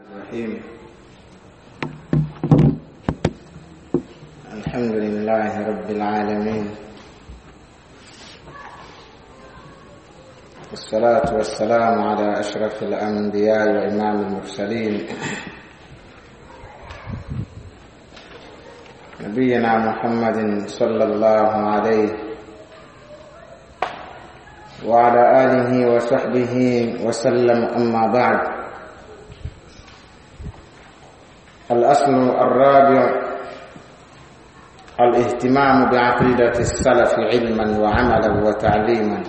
الرحيم الحمد لله رب العالمين والصلاة والسلام على أشرف الأنبياء وإمام المرسلين نبينا محمد صلى الله عليه وعلى آله وصحبه وسلم أما بعد الأصل الرابع الاهتمام بعقيدة السلف علما وعملا وتعليما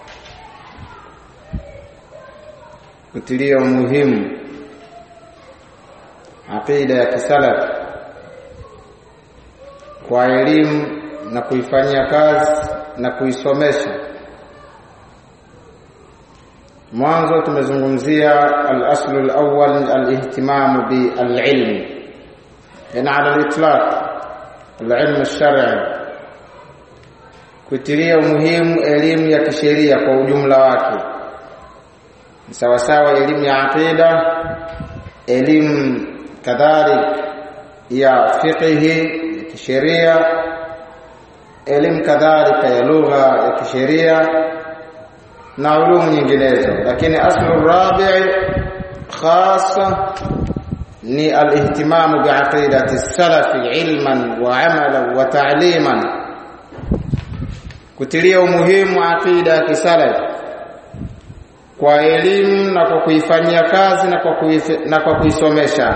kutilia umuhimu aqida ya kisalaf kwa elimu na kuifanyia kazi na kuisomesha mwanzo tumezungumzia al-aslu al-awwal al-ihtimam bi al-ilm yani ala al-itlaq al-ilm al-shar'i kutilia umuhimu elimu ya kisheria kwa ujumla wake sawa sawa elimu ya aqida elimu kadhalik ya fiqhi ya kisheria elimu kadhalika ya lugha ya kisheria na ulumu nyinginezo lakini aslu rabi' khassa ni al-ihtimam bi'aqidati as-salaf ilman wa 'amalan wa ta'liman kutilia umuhimu aqida ya kisalaf kwa elimu na kwa kuifanyia kazi na kwa kuife, na kwa kuisomesha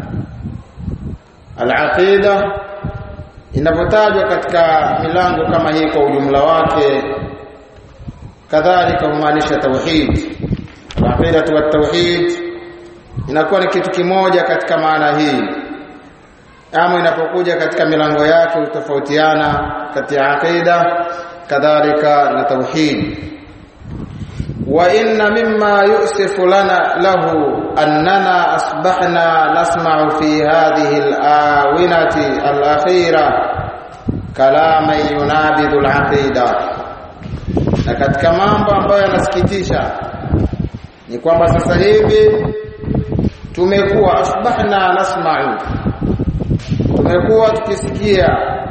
al-aqida inapotajwa katika milango kama hii kwa ujumla wake kadhalika humaanisha tauhid al-aqida wa tauhid inakuwa ni kitu kimoja katika maana hii ama inapokuja katika milango yake hutofautiana kati ya aqida kadhalika na tauhid wa inna mimma yusifu lana lahu annana asbahna nasma'u fi hadhihi al-awinati al-akhira kalama yunabidhu al-aqida na katika mambo ambayo yanasikitisha ni kwamba sasa hivi tumekuwa asbahna nasma'u tumekuwa tukisikia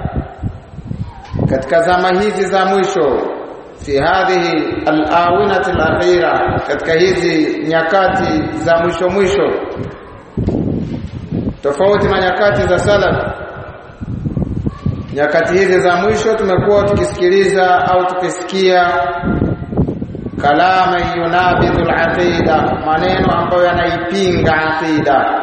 katika zama hizi za mwisho fi hadhihi al-awinati al-akhira katika hizi nyakati za mwisho mwisho tofauti na nyakati za salaf nyakati hizi za mwisho tumekuwa tukisikiliza au tukisikia kalama yunabidhu al-aqida maneno ambayo yanaipinga aqida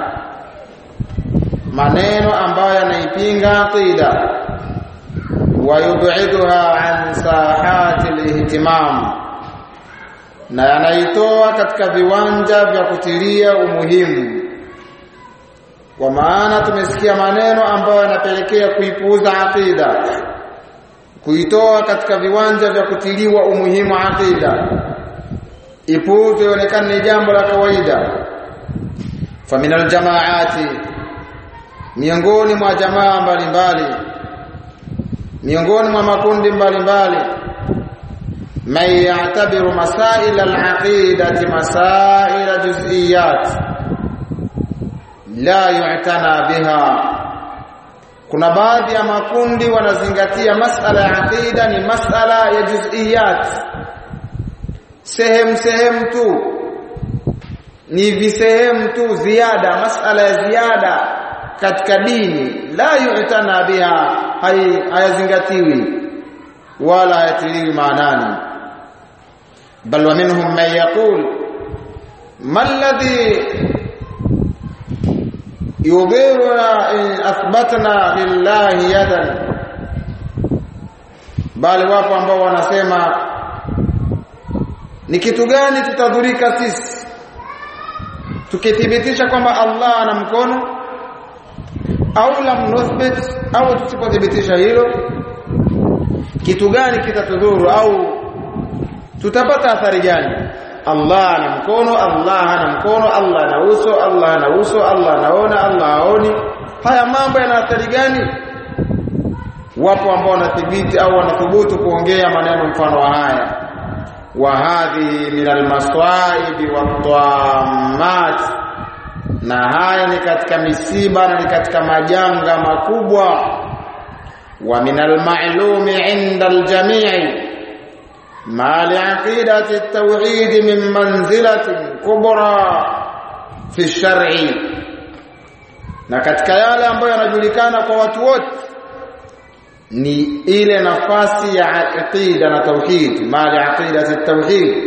maneno ambayo yanaipinga aqida wayub'iduha an sahati al-ihtimam na yanaitoa katika viwanja vya kutilia umuhimu kwa maana tumesikia maneno ambayo yanapelekea kuipuuza aqida kuitoa katika viwanja vya kutiliwa umuhimu aqida ipuuze ionekane ni jambo la kawaida faminal jamaati miongoni mwa jamaa mbalimbali miongoni mwa makundi mbalimbali man ya'tabiru masail al-aqidati masail juz'iyat la yu'tana biha kuna baadhi ya makundi wanazingatia masala ya aqida ni masala ya juz'iyat sehemu sehemu tu ni visehemu tu ziada masala ya ziada katika dini la yu'tana biha hayazingatiwi wala hayatiliwi maanani bal wa minhum man yaqul ma alladhi yudhiruna in athbatna lillahi yadan bali wapo ambao wanasema ni kitu gani tutadhurika sisi tukithibitisha kwamba Allah ana mkono au lam nuthbit au tusipothibitisha hilo kitu gani kitatudhuru au tutapata athari gani Allah ana mkono Allah ana mkono Allah ana uso Allah ana uso Allah anaona Allah haoni haya mambo yana athari gani wapo ambao wanathibiti au wanathubutu kuongea maneno mfano wa haya wa hadhi min almaswaib wat na haya ni katika misiba na ni katika majanga makubwa wa min al-ma'lumi 'inda al-jami' ما لعقيدة التوحيد من منزلة كبرى في الشرع na katika yale ambayo yanajulikana kwa watu wote ni ile nafasi ya aqida na tauhid mali aqida tauhid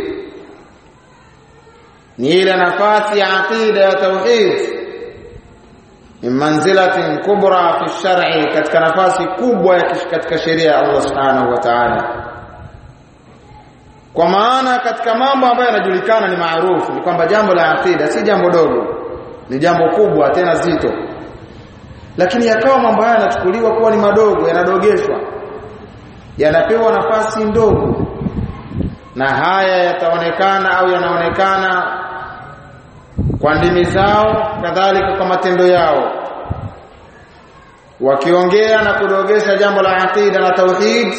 ni ile nafasi ya aqida ya tauhid min manzilatin kubra fi shar'i katika nafasi kubwa katika sheria ya Allah subhanahu wa ta'ala kwa maana katika mambo ambayo yanajulikana ni maarufu ni kwamba jambo la aqida si jambo dogo ni jambo kubwa tena zito lakini yakawa mambo haya yanachukuliwa kuwa ni madogo yanadogeshwa yanapewa nafasi ndogo na haya yataonekana au yanaonekana kwa ndimi zao kadhalika kwa matendo yao wakiongea na kudogesha jambo la aqida na tauhid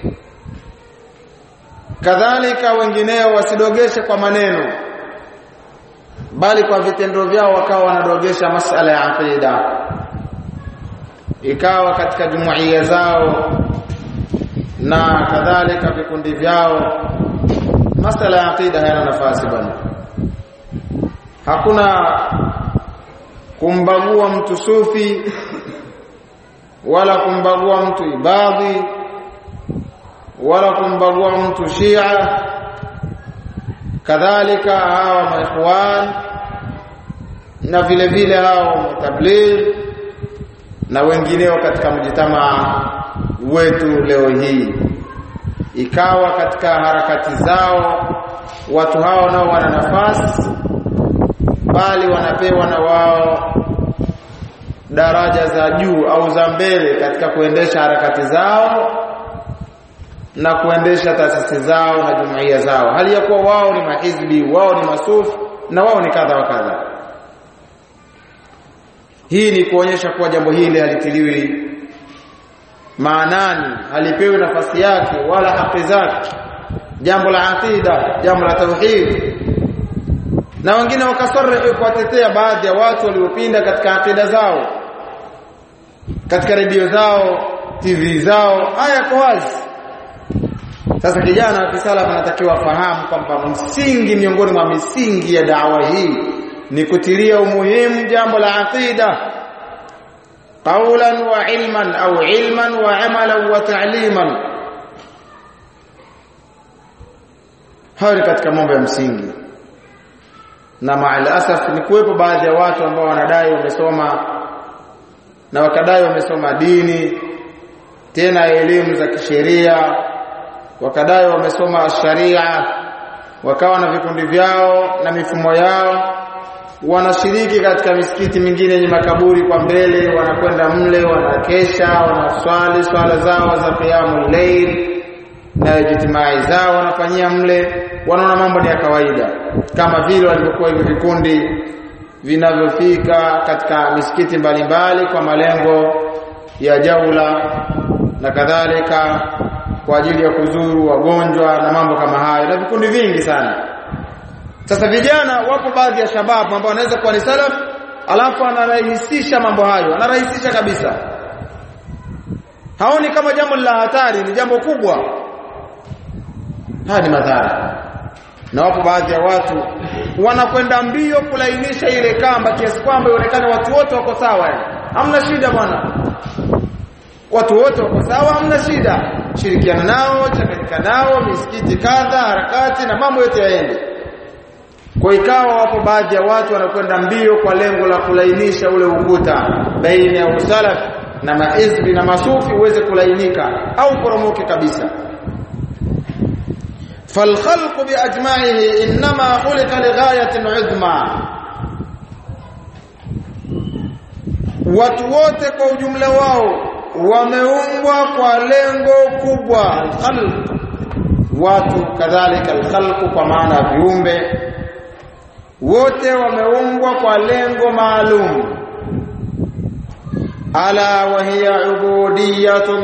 kadhalika wengineo wasidogeshe kwa maneno bali kwa vitendo vyao wakawa wanadogesha masala ya aqida ikawa katika jumuiya zao na kadhalika vikundi vyao masala ya aqida hayana nafasi bwana hakuna kumbagua mtu sufi wala kumbagua mtu ibadhi wala kumbagua mtu shia kadhalika hawa maikhwan na vile vile hao mutabligh na wengineo katika mjitamaa wetu leo hii ikawa katika harakati zao watu hao nao wana nafasi bali wanapewa na wao daraja za juu au za mbele katika kuendesha harakati zao na kuendesha taasisi zao na jumuiya zao hali ya kuwa wao ni mahizbi wao ni masufi na wao ni kadha wa kadha hii ni kuonyesha kuwa jambo hili halitiliwi maanani halipewi nafasi yake wala haki zake jambo la aqida jambo la tauhid na wengine wakasarrihi kuwatetea baadhi ya watu waliopinda katika aqida zao katika redio zao TV zao haya kwa wazi sasa kijana wa kisalafu anatakiwa fahamu kwamba msingi miongoni mwa misingi ya dawa hii ni kutilia umuhimu jambo la aqida qawlan wa ilman au ilman wa amalan wa ta'liman hayo ni katika mambo ya msingi na maal asaf ni kuwepo baadhi ya watu ambao wanadai wamesoma na wakadai wamesoma dini tena elimu za kisheria wakadai wamesoma sharia wakawa na vikundi vyao na mifumo yao wanashiriki katika misikiti mingine yenye makaburi kwa mbele wanakwenda mle wanakesha wanaswali swala zao za qiyamul layl na jitimai zao wanafanyia mle wanaona mambo ni ya kawaida kama vile walivyokuwa hivyo vikundi vinavyofika katika misikiti mbalimbali kwa malengo ya jaula na kadhalika kwa ajili ya kuzuru wagonjwa na mambo kama hayo na vikundi vingi sana sasa vijana wapo baadhi ya shababu ambao wanaweza kuwa ni salaf alafu anarahisisha mambo hayo anarahisisha kabisa haoni kama jambo la hatari ni jambo kubwa haya ni madhara na wapo baadhi ya watu wanakwenda mbio kulainisha ile kamba kiasi kwamba ionekane watu wote wako sawa hamna shida bwana watu wote wako sawa hamna shida shirikiana nao changanyika nao misikiti kadha harakati na mambo yote yaende kwa ikawa wapo baadhi ya watu wanakwenda mbio kwa lengo la kulainisha ule ukuta baina ya usalaf na maizbi na masufi uweze kulainika au poromoke kabisa فالخلق باجمعه انما خلق لغايه عظمى watu wote kwa ujumla wao wameumbwa kwa lengo kubwa alkhalq watu kadhalika alkhalq kwa maana viumbe wote wameumbwa kwa lengo maalum ala wa hiya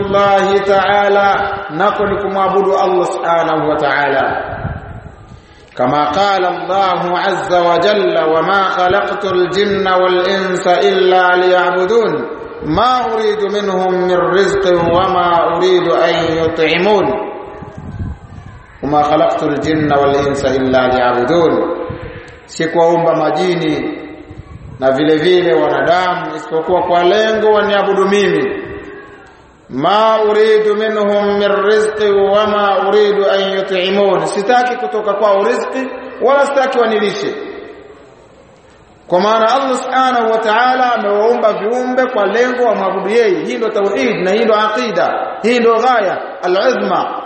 ubudiyatullah ta'ala nako ni kumwabudu Allah subhanahu wa ta'ala كما قال الله عز وجل وما خلقت الجن والإنس إلا ليعبدون ما أريد منهم من رزق وما أريد أن يطعمون وما خلقت الجن والإنس إلا ليعبدون sikuwaumba majini na vile vile wanadamu isipokuwa kwa lengo waniabudu mimi ma uridu minhum min rizqi wama uridu an yut'imun sitaki kutoka kwao riziki wala sitaki wanilishe kwa maana Allah subhanahu wa ta'ala amewaumba viumbe kwa lengo wa maabudu yeye hii ndio tauhid na hii ndio aqida hii ndio ghaya al-uzma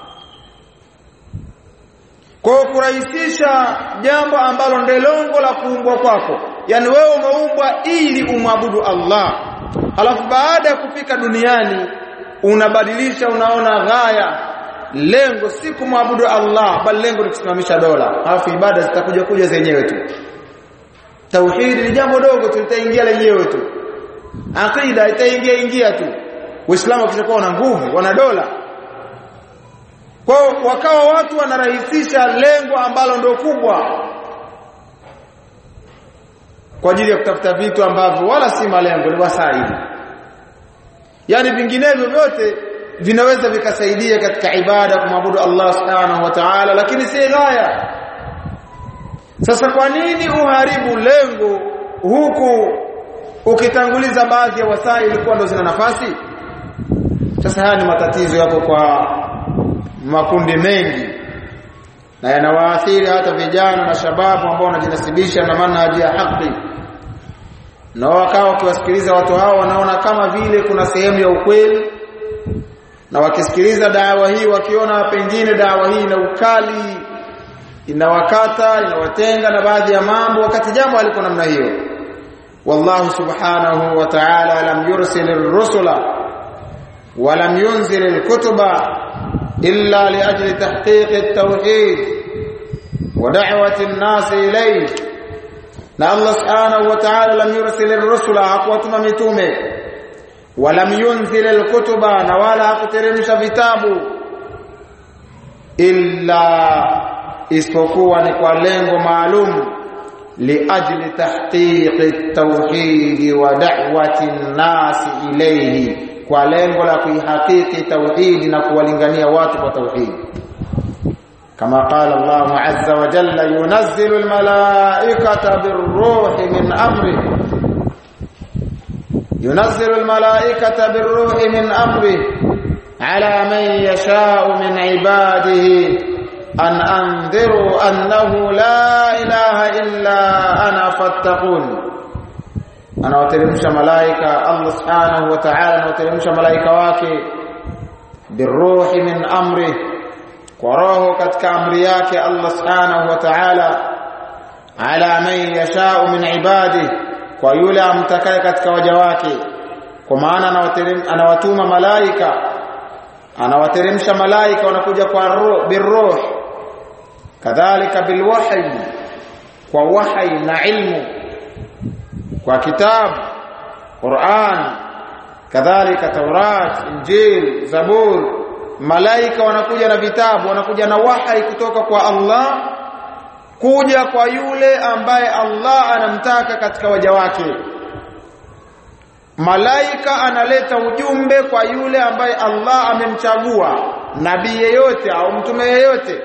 kwa kurahisisha jambo ambalo ndio lengo la kuumbwa kwako yani wewe umeumbwa ili umwabudu Allah alafu baada ya kufika duniani unabadilisha unaona ghaya lengo si kumwabudu Allah bali lengo ni kusimamisha dola alafu ibada zitakuja kuja zenyewe tu tauhidi ni jambo dogo tu litaingia lenyewe tu aqida itaingia ingia tu uislamu ukishakuwa na nguvu wana dola kwa wakawa watu wanarahisisha lengo ambalo ndio kubwa kwa ajili ya kutafuta vitu ambavyo wala si malengo ni wasaidi yani vinginevyo vyote vinaweza vikasaidia katika ibada kumwabudu Allah subhanahu wa ta'ala lakini si ghaya sasa kwa nini uharibu lengo huku ukitanguliza baadhi ya wasaili kuwa ndo zina nafasi sasa haya ni matatizo yako kwa makundi mengi na yanawaathiri hata vijana na shababu ambao wanajinasibisha na manhaji ya haki na wakawa wakiwasikiliza watu hao wanaona kama vile kuna sehemu ya ukweli na wakisikiliza dawa hii wakiona pengine dawa hii ina ukali inawakata inawatenga na baadhi ya mambo wakati jambo aliko namna hiyo wallahu subhanahu wa ta'ala lam yursil ar-rusula wa lam yunzil al-kutuba illa li ajli tahqiq at-tauhid wa da'wati an-nas ilayhi na Allah subhanahu wa ta'ala lam yursil ar-rusula hakuwatuma mitume wa lam yunzil al-kutuba na wala hakuteremsha vitabu illa isipokuwa ni kwa lengo maalum liajli tahqiqi at-tauhid wa da'wati an-nas ilayhi kwa lengo la kuihakiki tauhid na kuwalingania watu kwa tauhid kama qala Allah azza wa jalla yunazzilu al-malaikata bir-ruhi min amri yunazzilu al-malaikata bir-ruhi min amri ala man yasha'u min ibadihi an andhiru annahu la ilaha illa ana fattaqun anawateremsha malaika Allah subhanahu wa ta'ala anawateremsha malaika wake biruhi min amri kwa roho katika amri yake Allah subhanahu wa ta'ala ala man yasha'u min ibadi kwa yule amtakaye katika waja wake kwa maana anawatuma malaika anawateremsha malaika wanakuja kwa roho biruh kadhalika bilwahyi kwa wahyi na ilmu kwa kitabu Qur'an kadhalika Taurat Injil Zabur malaika wanakuja na vitabu wanakuja na wahyi kutoka kwa Allah kuja kwa yule ambaye Allah anamtaka katika waja wake malaika analeta ujumbe kwa yule ambaye Allah amemchagua nabii yeyote au mtume yeyote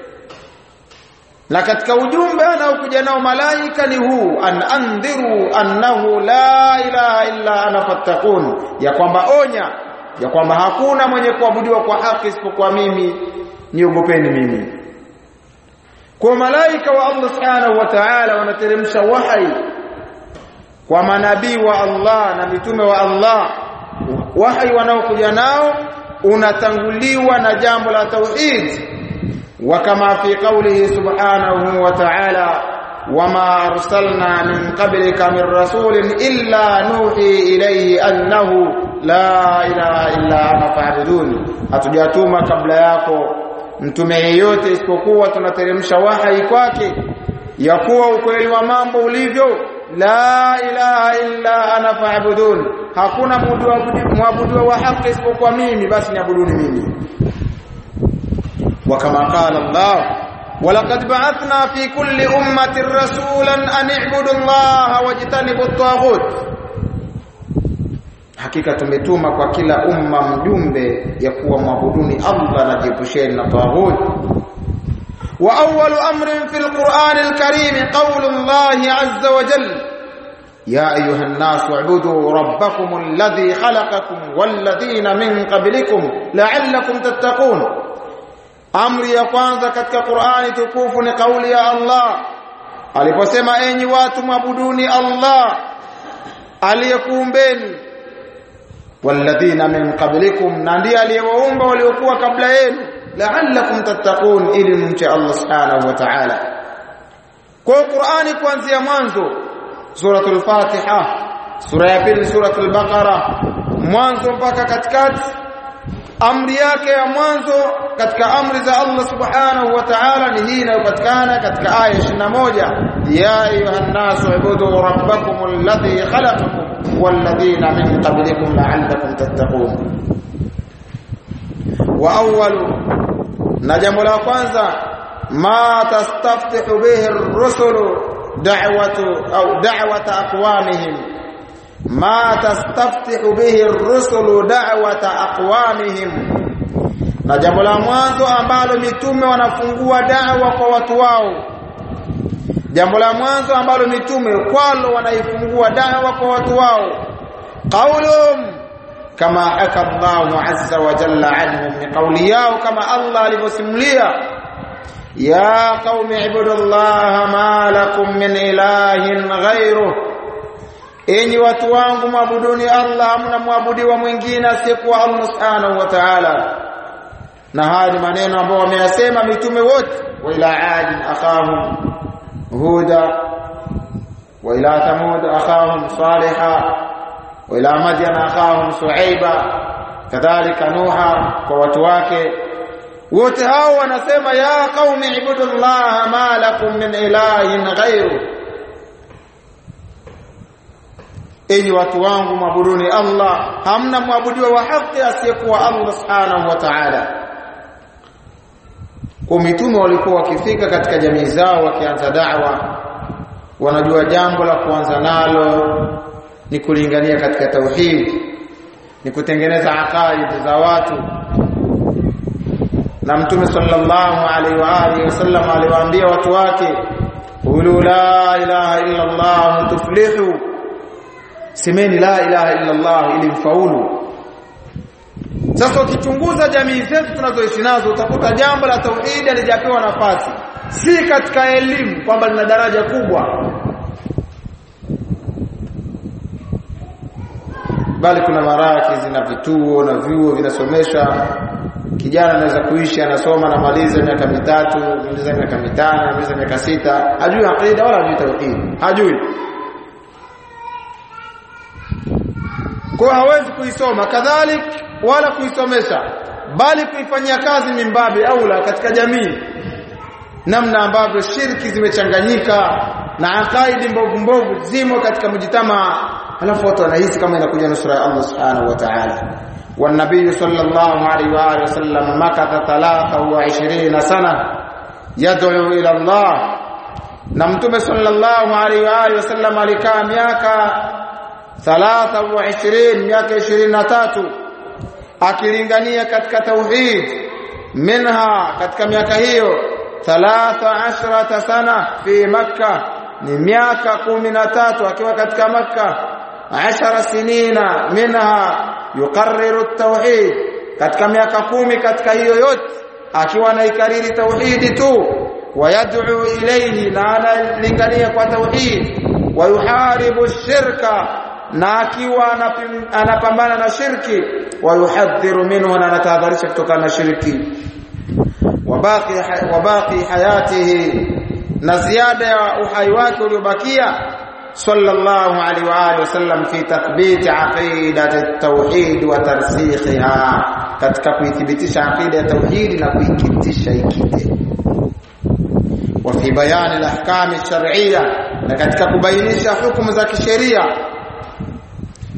na katika ujumbe anaokuja nao malaika ni huu an andhiru annahu la ilaha illa ana fattakun ya kwamba onya ya kwamba hakuna mwenye kuabudiwa kwa haki isipokuwa mimi niogopeni mimi kwa malaika wa Allah subhanahu wa ta'ala wanateremsha wahi kwa manabii wa Allah na mitume wa Allah wahi wanaokuja nao unatanguliwa na jambo la tauhid وكما في قوله سبحانه وتعالى وما أرسلنا من قبلك من رسول إلا نوحي إليه أنه لا إله إلا أنا فاعبدون hatujatuma kabla yako mtume yeyote isipokuwa tunateremsha wahai kwake ya kuwa ukweli wa mambo ulivyo la ilaha illa ana fa'budun hakuna mwabudu wa haki isipokuwa mimi basi niabuduni mimi وكما قال الله ولقد بعثنا في كل أمة رسولا أن اعبدوا الله واجتنبوا الطاغوت hakika tumetuma kwa kila umma mjumbe ya kuwa mwabuduni Allah na jiepusheni na taghut wa awwalu amrin fil Qur'an al-Karim qawlu Allah azza wa jalla ya ayuha an-nas wa'budu rabbakum alladhi khalaqakum walladhina min qablikum la'allakum tattaqun amri ya kwanza katika Qur'ani tukufu ni kauli ya Allah aliposema enyi watu mwabuduni Allah aliyekuumbeni walladhina min qablikum na ndiye aliyewaumba waliokuwa kabla yenu la'allakum tattaqun ili mche Allah subhanahu wa ta'ala kwa Qur'ani kuanzia mwanzo suratul Fatiha sura ya pili suratul Baqara mwanzo mpaka katikati amri yake ya mwanzo katika amri za Allah subhanahu wa ta'ala ni hii inayopatikana katika aya 21 ya ayuhan nasu ibudu rabbakum alladhi khalaqakum walladhina min qablikum la'allakum tattaqun wa awwalu na jambo la kwanza ma tastaftihu bihi ar-rusulu da'watu au da'wata aqwamihim ma tastaftihu bihi ar-rusulu da'wata aqwamihim na jambo la mwanzo ambalo mitume wanafungua da'wa kwa watu wao jambo la mwanzo ambalo mitume kwalo wanaifungua da'wa kwa watu wao qaulum kama haka Allahu azza wa jalla anhum ni kauli yao kama Allah alivyosimulia ya qaumi ibudullaha ma lakum min ilahin ghayruh enyi watu wangu mwabuduni Allah hamna mwabudiwa mwingine asiyekuwa Allah subhanahu wa ta'ala na haya ni maneno ambayo wameyasema mitume wote wa ila adin akhahum huda wa ila thamud akhahum salihah wa ila madyan akhahum shuaiba kadhalika nuha kwa watu wake wote hao wanasema ya qaumi ibudullaha ma lakum min ilahin ghairu enyi watu wangu mwabuduni Allah hamna mwabudiwa wa haki asiyekuwa Allah subhanahu wa ta'ala kwa mitume walikuwa wakifika katika jamii zao wakianza da'wa wanajua jambo la kuanza nalo ni kulingania katika tauhid ni kutengeneza aqaid za watu na mtume sallallahu alaihi wa alihi wasallam aliwaambia watu wake qulu la ilaha illa allah tuflihu semeni la ilaha illa allah ili mfaulu sasa ukichunguza jamii zetu tunazoishi nazo utakuta jambo la tauhidi halijapewa nafasi si katika elimu kwamba lina daraja kubwa bali kuna maraki na vituo na vyuo vinasomesha kijana anaweza kuishi anasoma na maliza miaka mitatu maliza miaka mitano maliza miaka sita hajui aqida wala hajui tauhid hajui kwa hawezi kuisoma kadhalik wala kuisomesha bali kuifanyia kazi mimbabi aula katika jamii namna ambavyo shirki zimechanganyika na akaidi mbovu mbovu zimo katika mjitama halafu watu wanahisi kama inakuja nusra ya Allah subhanahu wa ta'ala والنبي صلى الله عليه واله وسلم مكث 23 سنه يدعو الى الله na mtume sallallahu alaihi wa alihi wasallam alikaa miaka 23 miaka 23 akilingania katika tauhid minha katika miaka hiyo 13 sana fi makkah ni miaka 13 akiwa katika makkah 10 sinina minha yuqarriru at-tauhid katika miaka kumi katika hiyo yote akiwa anaikariri tauhidi tu wayad'u ilayhi na analingania kwa tauhid wayuharibu shirka na akiwa anapambana na shirki wayuhadhiru minhu na anatahadharisha kutokana na shirki wabaki wabaki hayatihi na ziada ya uhai wake uliobakia صلى الله عليه واله وسلم في تثبيت عقيده التوحيد وترسيخها katika kuithibitisha aqida ya tauhid na kuikitisha ikite wa fi bayan al-ahkam ash-shar'iyya na katika kubainisha hukumu za kisheria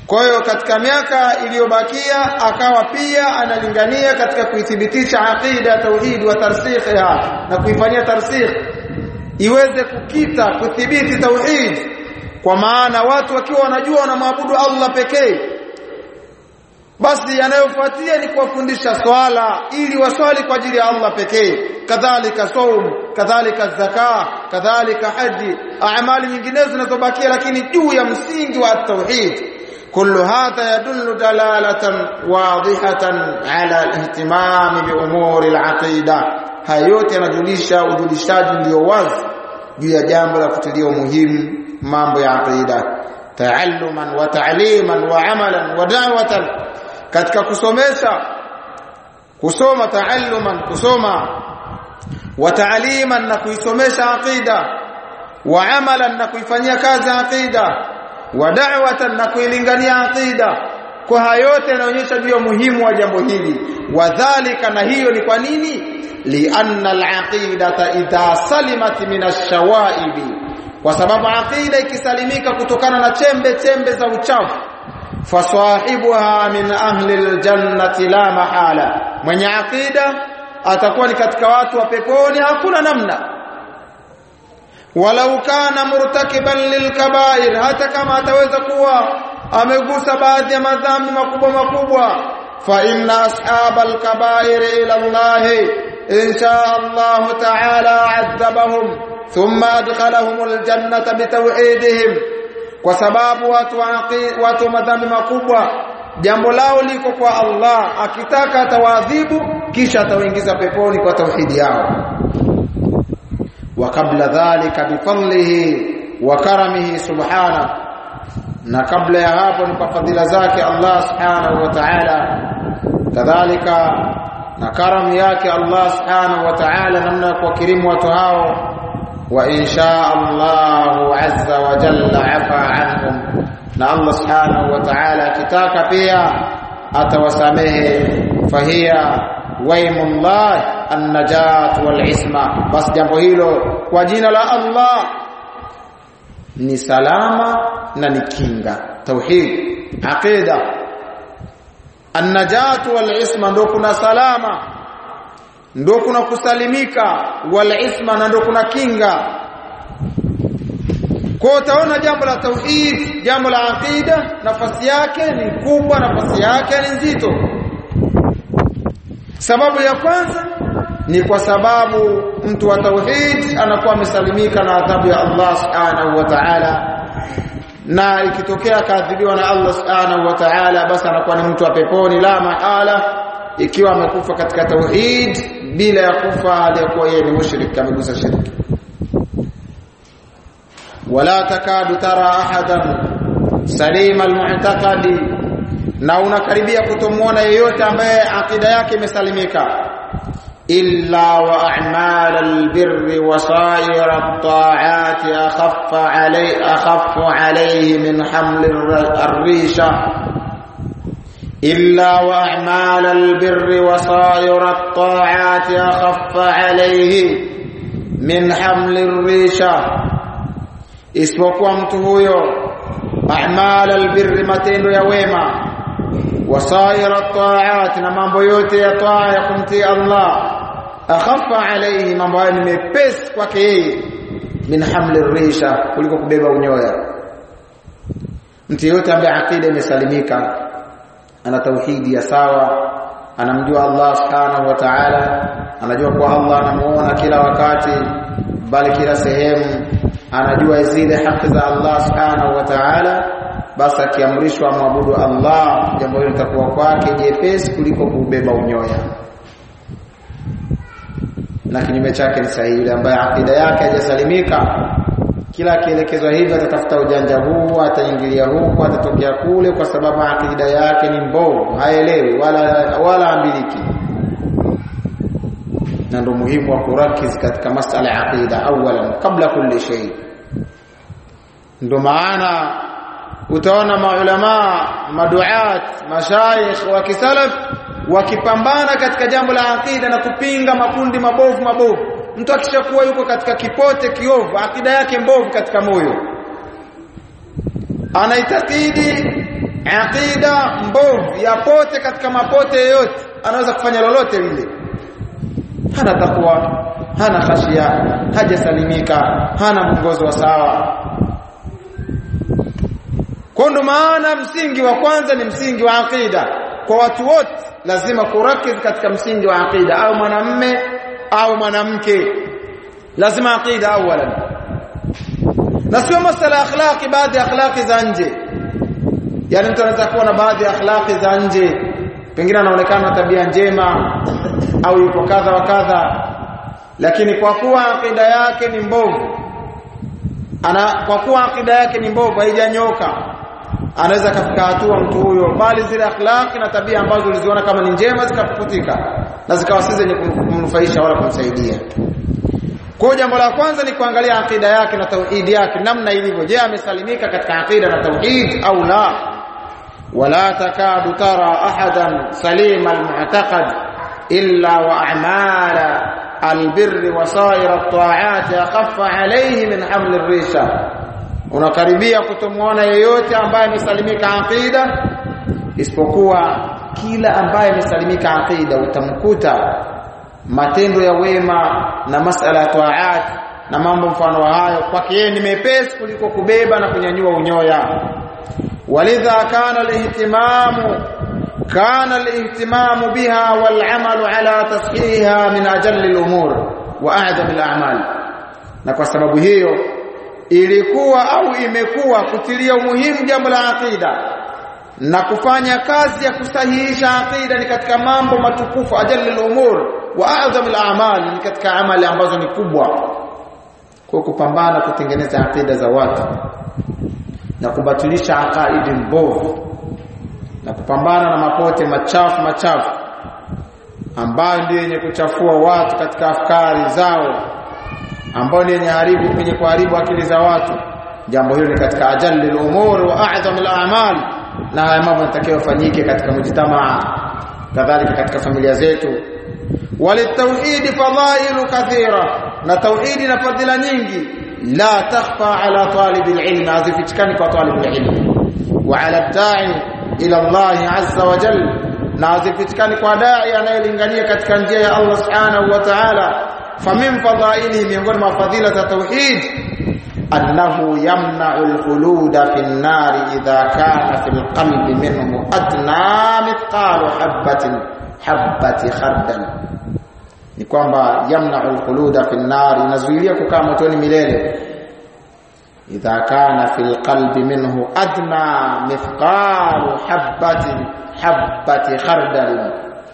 kwa hiyo katika miaka iliyobakia akawa pia analingania katika kuithibitisha aqida ya tauhid wa tarsikhiha na kuifanyia tarsikh iweze kukita kuthibiti tauhid kwa maana watu wakiwa wanajua wanamwabudu Allah pekee basi yanayofuatia ni kuwafundisha swala ili waswali kwa ajili ya Allah pekee kadhalika saum kadhalika zaka kadhalika haji amali nyinginezo zinazobakia lakini juu ya msingi wa tauhid kullu hadha yadullu dalalatan wadihatan ala al-ihtimam bi umuri al-aqida haya yote yanajulisha ujulishaji ndio wazi juu ya jambo la kutilia umuhimu mambo ya aqida taalluman wa ta'liman wa amalan wa da'watan katika kusomesha kusoma taalluman kusoma wa ta'liman na kuisomesha aqida wa amalan na kuifanyia kazi aqida wa da'watan na kuilingania aqida kwa hayo yote yanaonyesha juu ya muhimu wa jambo hili wadhālika na hiyo ni kwa nini lianna al-aqidata idha salimat min ash-shawaibi kwa sababu aqida ikisalimika kutokana na chembe chembe za uchafu fasahibuha min ahli aljannati la mahala mwenye aqida atakuwa ni katika watu wa peponi hakuna namna walau kana murtakiban lilkabair hata kama ataweza kuwa amegusa baadhi ya madhambi makubwa makubwa fa inna ashabal kabair ila Allah insha Allah ta'ala adhabahum thumma adkhalahum aljannata bitawhidihim kwa sababu watu watu madhambi makubwa jambo lao liko kwa Allah akitaka atawaadhibu kisha atawaingiza peponi kwa tauhidi yao wa kabla dhalika bifadlihi wa karamihi subhana na kabla ya hapo ni kwa fadhila zake Allah subhanahu wa ta'ala kadhalika na karamu yake Allah subhanahu wa ta'ala namna kwa kirimu watu hao وإن شاء الله عز وجل عفا عنهم na Allah subhanahu wa ta'ala akitaka pia atawasamehe fahia waimullah an-najat wal-isma bas jambo hilo kwa jina la Allah ni salama na ni kinga tauhid aqida an-najat wal-isma ndo kuna salama ndo kuna kusalimika wal isma na ndo kuna kinga kwa utaona jambo la tauhid jambo la aqida nafasi yake ni kubwa nafasi yake ni nzito sababu ya kwanza ni kwa sababu mtu wa tauhid anakuwa amesalimika na adhabu ya Allah subhanahu wa ta'ala na ikitokea kaadhibiwa na Allah subhanahu wa ta'ala basi anakuwa ni mtu wa peponi la mahala ikiwa amekufa katika tauhid bila ya kufa aliyekuwa yeye ni mushrik amegusa shirki wala takadu tara ahadan salima almu'taqadi na unakaribia kutomuona yeyote ambaye akida yake imesalimika illa wa a'mal albirri wa sa'ir at-ta'ati akhaffa alay akhaffu alayhi min haml ar-risha إلا وأعمال البر وصائر الطاعات أخف عليه من حمل الريشة isipokuwa mtu huyo a'mal albirri matendo ya wema wasaira taat na mambo yote ya taa ya kumtii Allah akhaffa alayhi mambo hayo ni mepesi kwake yeye min hamli risha kuliko kubeba unyoya mtu yote ambaye akida imesalimika ana tauhidi ya sawa anamjua Allah subhanahu wa ta'ala anajua kwa Allah anamuona kila wakati bali kila sehemu anajua zile haki za Allah subhanahu wa ta'ala basi akiamrishwa mwabudu Allah jambo hilo litakuwa kwake jepesi kuliko kubeba unyoya na kinyume chake ni sahihi yule ambaye akida yake haijasalimika kila akielekezwa hivyo atatafuta ujanja huu ataingilia huku atatokea kule kwa sababu akida yake ni mbovu haelewi wala wala ambiliki na ndio muhimu wa kurakiz katika masala ya aqida awalan kabla kulli shay ndio maana utaona maulama maduat mashayikh wa kisalaf wakipambana katika jambo la aqida na kupinga makundi mabovu mabovu mtu akishakuwa yuko katika kipote kiovu akida yake mbovu katika moyo anaitakidi aqida mbovu yapote katika mapote yoyote anaweza kufanya lolote lile hana takwa hana khashia hajasalimika hana mwongozo wa sawa kwa ndo maana msingi wa kwanza ni msingi wa aqida kwa watu wote lazima kurakiz katika msingi wa aqida au mwanamme au mwanamke lazima aqida awalan na sio masala akhlaqi baadhi ya akhlaqi za nje yani mtu anaweza kuwa na baadhi ya akhlaqi za nje pengine anaonekana tabia njema au yuko kadha wa kadha lakini kwa kuwa akida yake ni mbovu ana kwa kuwa akida yake ni mbovu haijanyoka anaweza kafika hatua mtu huyo bali zile akhlaqi na tabia ambazo uliziona kama ni njema zikapukutika na zikawa si zenye kumnufaisha wala kumsaidia kwa jambo la kwanza ni kuangalia akida yake na tauhidi yake namna ilivyo je amesalimika katika akida na tauhid au la wala takadu tara ahadan salima almu'taqad illa wa a'mala albirr wa sa'ir at-ta'at akhaffa alayhi min haml ar-risha unakaribia kutomwona yeyote ambaye amesalimika aqida isipokuwa kila ambaye amesalimika aqida utamkuta matendo ya wema na masala ya taat na mambo mfano wa hayo kwake yeye ni mepesi kuliko kubeba na kunyanyua unyoya walidha kana alihtimamu kana alihtimamu biha wal'amalu ala tashihiha min ajalli al-umur wa a'zam al-a'mal na kwa sababu hiyo ilikuwa au imekuwa kutilia umuhimu jambo la aqida na kufanya kazi ya kusahihisha aqida ni katika mambo matukufu ajalli al-umur wa a'zam al-a'mal ni katika amali ambazo ni kubwa kwa kupambana kutengeneza aqida za watu na kubatilisha aqaidi mbovu na kupambana na mapote machafu machafu ambayo ndio yenye kuchafua watu katika afkari zao ambao ni yenye haribu kwenye kuharibu akili za watu jambo hilo ni katika ajalli al-umur wa a'zam al-a'mal na haya mambo yanatakiwa fanyike katika mujtamaa kadhalika katika familia zetu وللتوحيد فضائل كثيرة na tauhidi na fadhila nyingi la takhfa ala talib alilm azifichikani kwa talib alilm wa ala da'i ila Allah azza wa jalla na azifichikani kwa da'i anayelingania katika njia ya Allah subhanahu wa ta'ala famin fadhaili miongoni mwa fadhila za tauhid annahu yamna'u al-khuluda fi an-nar idha kana fi al-qalbi minhu adna mithqalu habatin habati khardal ni kwamba yamna'u al-khuluda fi an-nar inazuilia kukaa motoni milele idha kana fi al-qalbi minhu adna mithqalu habatin habati khardal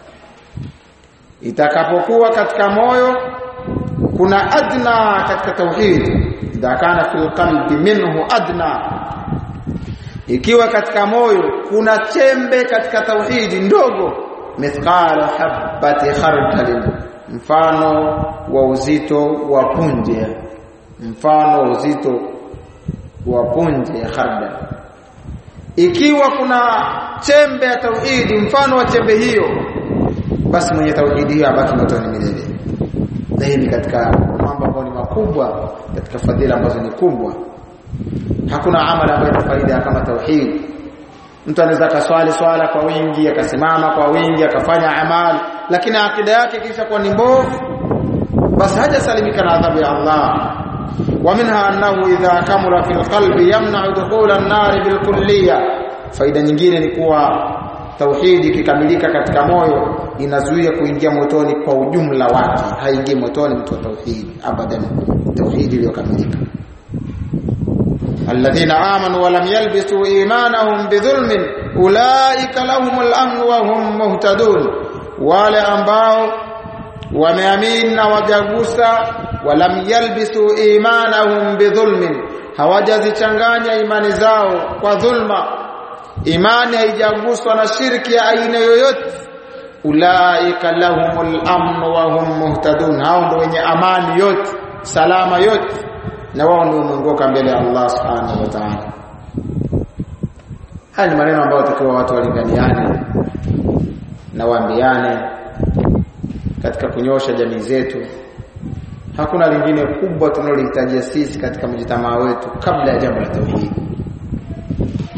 itakapokuwa katika moyo kuna adna katika tauhid idha kana fi al-qalbi minhu adna ikiwa katika moyo kuna chembe katika tauhidi ndogo mithqala habati khardal mfano wa uzito wa punje mfano wa uzito wa punje ya khardal ikiwa kuna chembe ya tauhidi mfano wa chembe hiyo basi mwenye tauhidi hiyo abaki motoni milele na hii ni katika mambo ambayo ni makubwa katika fadhila ambazo ni kubwa hakuna amali ambayo ina faida kama tauhid mtu anaweza kaswali swala kwa wingi akasimama kwa wingi akafanya amali lakini akida yake kisha kuwa ni mbovu basi hajasalimika na adhabu ya Allah ومنها انه اذا كمل في القلب يمنع دخول النار بالكليه faida nyingine ni kuwa tauhidi ikikamilika katika moyo inazuia kuingia motoni kwa ujumla wake haingii motoni mtu wa tauhidi abadan tauhidi iliyokamilika alladhina amanu wa lam yalbisu imanahum bidhulmin ulaika lahumul amn wa hum muhtadun wale ambao wameamini na wajagusa walam yalbisu imanahum bidhulmin hawajazichanganya imani zao kwa dhulma imani haijaguswa na shirki ya aina yoyote ulaika lahumul amn wa hum muhtadun hao ndio wenye amani yote salama yote na wao ndio wameongoka mbele ya Allah subhanahu wa ta'ala haya ni maneno ambayo takiwa watu walinganiane na waambiane katika kunyosha jamii zetu hakuna lingine kubwa tunalohitajia sisi katika mjitamaa wetu kabla ya jambo la tauhid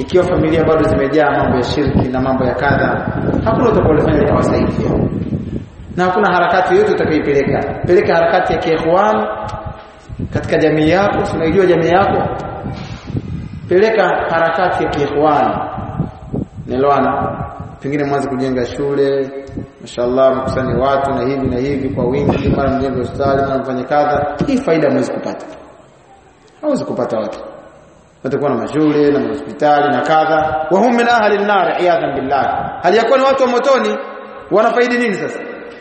ikiwa familia bado zimejaa mambo ya shirki na mambo ya kadha hakuna utakalofanya likawasaidia na hakuna harakati yoyote utakayoipeleka peleka harakati ya kiikhwan katika jamii yako unajua jamii yako peleka harakati ya kiikhwan nelewana pengine mwanze kujenga shule mashallah mkusanye watu na hivi na hivi kwa wingi mara mjenge hospitali mara mfanye kadha hii faida mwezi kupata hawezi kupata watu watakuwa na mashule na hospitali na kadha wa hum min ahli an-nar iyadhan billah hali yakuwa ni watu wa motoni wanafaidi nini sasa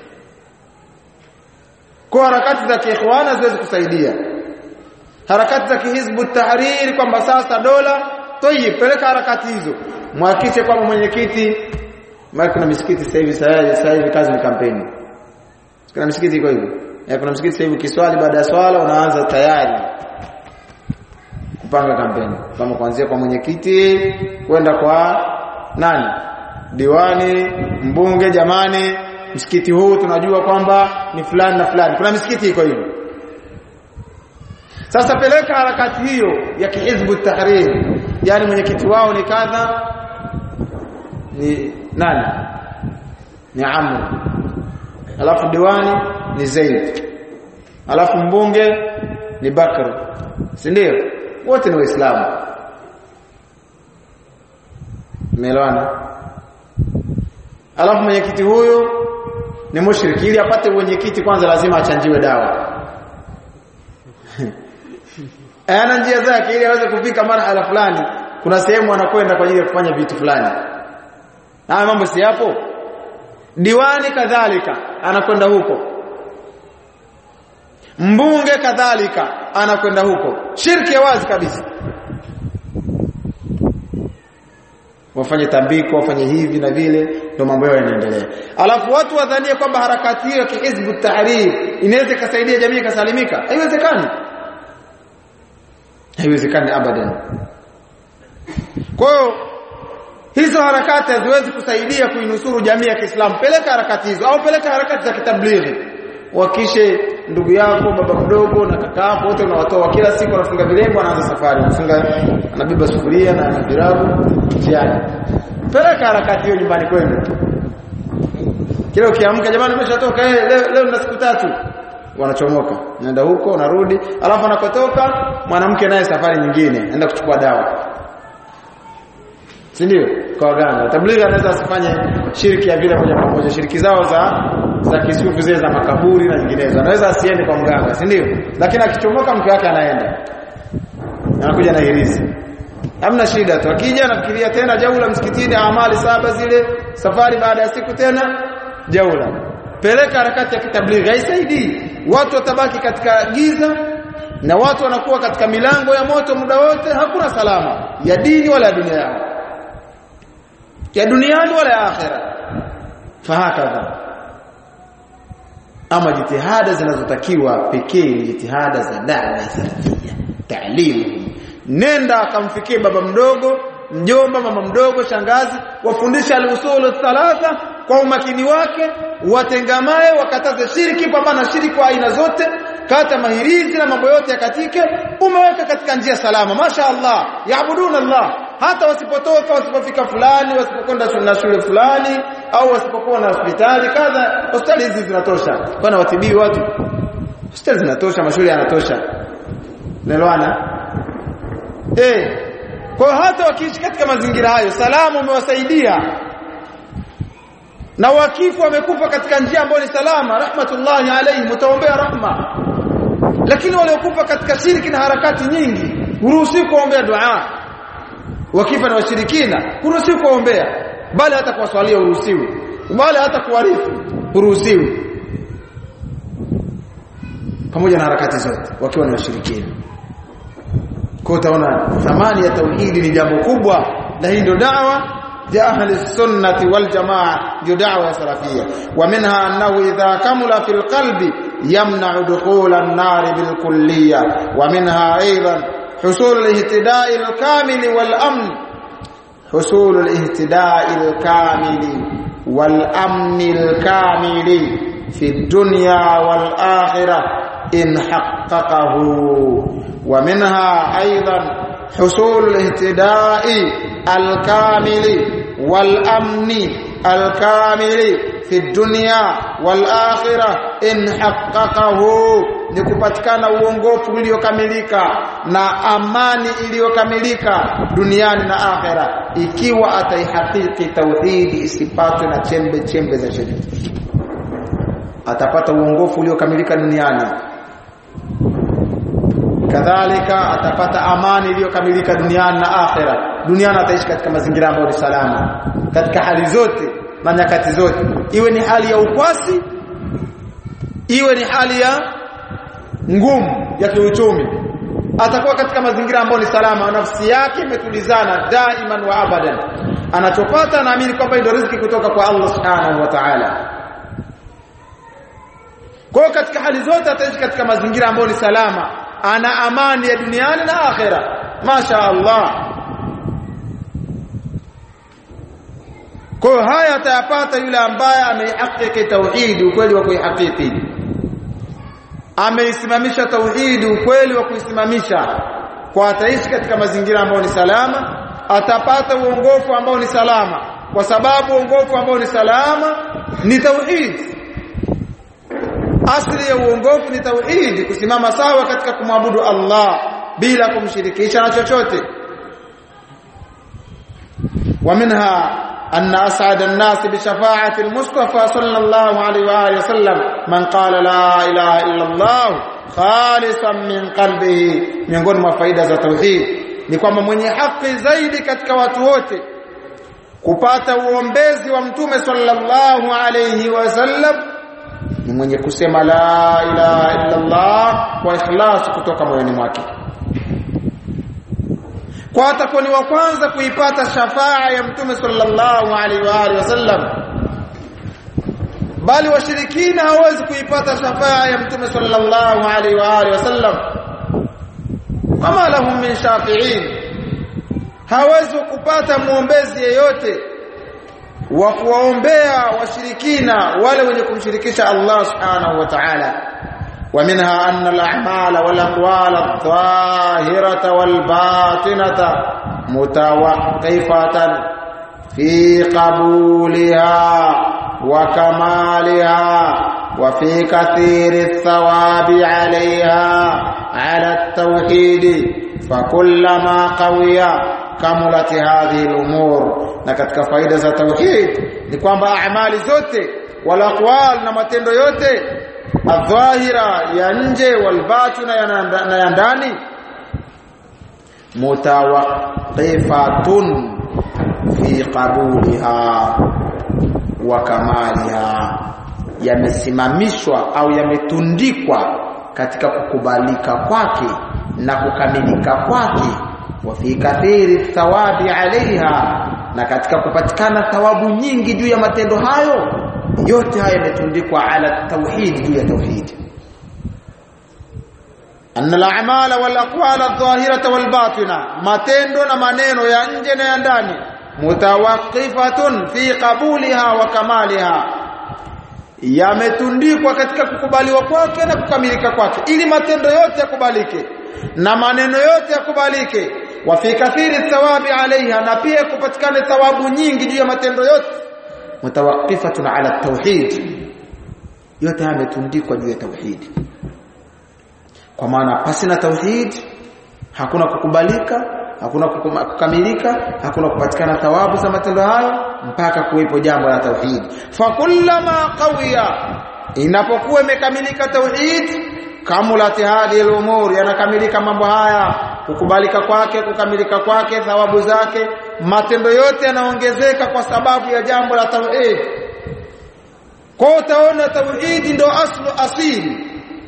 kwa harakati za kiikhwana ziwezi kusaidia harakati za kihizbu tahrir kwamba sasa dola toyi peleka harakati hizo mhakikishe kwamba mwenyekiti maana kuna misikiti sasa hivi sasa hivi kazi ni kampeni kuna misikiti iko hivyo ya kuna msikiti sasa hivi kiswali baada ya swala unaanza tayari kupanga kampeni kama kuanzia kwa mwenyekiti kwenda kwa nani diwani mbunge jamani msikiti huu tunajua kwamba ni fulani na fulani kuna misikiti iko hivyo sasa peleka harakati hiyo ya kihizbu tahrir yani mwenyekiti wao ni kadha ni nani ni Amr alafu diwani ni Zaid alafu mbunge ni Bakr si ndio wote ni waislamu umeelewana alafu mwenyekiti huyu ni mushriki ili apate mwenyekiti kwanza lazima achanjiwe dawa ana njia zake ili aweze kufika marhala fulani kuna sehemu anakwenda kwa ajili ya kufanya vitu fulani haya mambo si yapo diwani kadhalika anakwenda huko mbunge kadhalika anakwenda huko shirki ya wazi kabisa wafanye tambiko wafanye hivi na vile ndio mambo yao yanaendelea alafu watu wadhanie kwamba harakati hiyo ya kihizbu tahrir inaweza kusaidia jamii kasalimika haiwezekani haiwezekani abadan kwa hiyo hizo harakati haziwezi kusaidia kuinusuru jamii ya Kiislamu peleka harakati hizo au peleka harakati za kitablighi wakishe ndugu yako baba mdogo na kaka yako wote unawatoa kila siku wanafunga vilembo anaanza safari anafunga anabeba sufuria na virabu njiani peleka harakati hiyo nyumbani kwenu kila ukiamka jamani umeshatoka eh leo, leo na siku tatu wanachomoka naenda huko unarudi alafu anakotoka mwanamke naye safari nyingine anaenda kuchukua dawa si ndio kwa waganga tablighi anaweza asifanye shiriki ya vile moja kwa moja shiriki zao za za kisufu zile za makaburi na nyinginezo anaweza asiende kwa mganga si ndio lakini akichomoka mke wake anaenda anakuja na hirizi hamna shida tu akija anafikiria tena jaula msikitini amali saba zile safari baada ya siku tena jaula peleka harakati ya kitablighi haisaidii watu watabaki katika giza na watu wanakuwa katika milango ya moto muda wote hakuna salama ya dini wala ya dunia yao ya duniani wala ya akhera fahakadha ama jitihada zinazotakiwa pekee ni jitihada za dawa salafia taalimu nenda akamfikie baba mdogo mjomba mama mdogo shangazi wafundisha al-usul thalatha kwa umakini wake watengamae wakataze shiriki pambana shiriki kwa aina zote kata mahirizi na mambo yote yakatike umeweka katika njia salama masha Allah yaabuduna Allah hata wasipotoka wasipofika fulani wasipokwenda na shule fulani au wasipokuwa na hospitali kadha hospitali hizi zinatosha kwani watibii watu hospitali zinatosha mashule yanatosha nelewana eh kwa hata wakiishi katika mazingira hayo salamu umewasaidia na wakifu wamekufa katika njia ambayo ni salama rahmatullahi alayhi mtaombea rahma lakini waliokufa katika shirki na harakati nyingi huruhusi kuombea dua wakifa na washirikina huruhusi kuombea bali hata kuwaswalia huruhusiwi bali hata kuwarifu huruhusiwi pamoja na harakati zote wakiwa ni washirikina kwa utaona thamani ya tauhidi ni jambo kubwa na hii ndio da'wa ya ahli sunnati wal jamaa ndio da'wa ya salafia wa minha annahu idha kamula fil qalbi yamna'u dukhul an-nar bil kulliyya wa minha aidan حصول الاهتداء الكامل والامن حصول الاهتداء الكامل والامن الكامل في الدنيا والاخره ان حققه ومنها ايضا حصول الاهتداء الكامل والأمن الكامل في الدنيا والآخرة إن حققه ni kupatikana uongofu uliokamilika na amani iliyokamilika duniani na akhera ikiwa ataihakiki tauhidi isipatwe na chembe chembe za shirki atapata uongofu uliokamilika duniani kadhalika atapata amani iliyokamilika duniani na akhera duniani ataishi katika mazingira ambayo ni salama katika hali zote na nyakati zote iwe ni hali ya ukwasi iwe ni hali ya ngumu ya kiuchumi atakuwa katika mazingira ambayo ni salama nafsi yake imetulizana daiman wa abadan anachopata naamini kwamba ndio riziki kutoka kwa Allah subhanahu wa ta'ala kwa katika hali zote ataishi katika mazingira ambayo ni salama ana amani ya duniani na akhera masha Allah kwa haya atayapata yule ambaye ameihakiki tauhid ukweli wa kuihakiki ameisimamisha tauhidi ukweli wa kuisimamisha kwa ataishi katika mazingira ambayo ni salama atapata uongofu ambao ni salama kwa sababu uongofu ambao ni salama ni tauhid asli ya uongofu ni tauhid kusimama sawa katika kumwabudu Allah bila kumshirikisha na chochote ومنها أن أسعد الناس بشفاعة المصطفى صلى الله عليه وآله وسلم من قال لا إله إلا الله خالصا من قلبه miongoni mwa faida za tauhid ni kwamba mwenye haki zaidi katika watu wote kupata uombezi wa mtume sallallahu alayhi wasallam ni mwenye kusema la ilaha illa Allah kwa ikhlas kutoka moyoni mwake kwa atakuwa ni wa kwanza kuipata shafaa ya mtume sallallahu alaihi wa alihi wasallam bali washirikina hawezi kuipata shafaa ya mtume sallallahu alaihi wa alihi wasallam kama lahum min shafi'in hawezi kupata muombezi yeyote wa kuwaombea washirikina wale wenye kumshirikisha Allah subhanahu wa ta'ala ومنها أن الأعمال والأقوال الظاهرة والباطنة متوقفة في قبولها وكمالها وفي كثير الثواب عليها على التوحيد فكلما قوي كملت هذه الأمور na katika faida za tauhid ni kwamba amali zote wala aqwal na matendo yote adhahira ya nje walbatina na ya ndani mutawaqifatun fi qabuliha wa kamaliha yamesimamishwa au yametundikwa katika kukubalika kwake na kukamilika kwake wa fi kathiri thawabi alaiha na katika kupatikana thawabu nyingi juu ya matendo hayo yote haya yametundikwa ala tauhid juu ya tauhid anna al-a'mala wal aqwal adh-dhahirata wal batina matendo na maneno ya nje na ya ndani mutawaqifatun fi qabuliha wa kamaliha yametundikwa katika kukubaliwa kwake na kukamilika kwake ili matendo yote yakubalike na maneno yote yakubalike wa fi kathiri thawabi alaiha na pia kupatikane thawabu nyingi juu ya matendo yote mutawaqifatun ala tauhid yote yametundikwa juu ya tauhid kwa maana pasi na tauhid hakuna kukubalika hakuna kukamilika hakuna kupatikana thawabu za matendo hayo mpaka kuwepo jambo la tauhid fa kullama qawiya inapokuwa imekamilika tauhid kamulat hadhihi al-umur yanakamilika mambo haya kukubalika kwake kukamilika kwake thawabu zake matendo yote yanaongezeka kwa sababu ya jambo la tauhid kwa utaona tauhid ndo aslu asili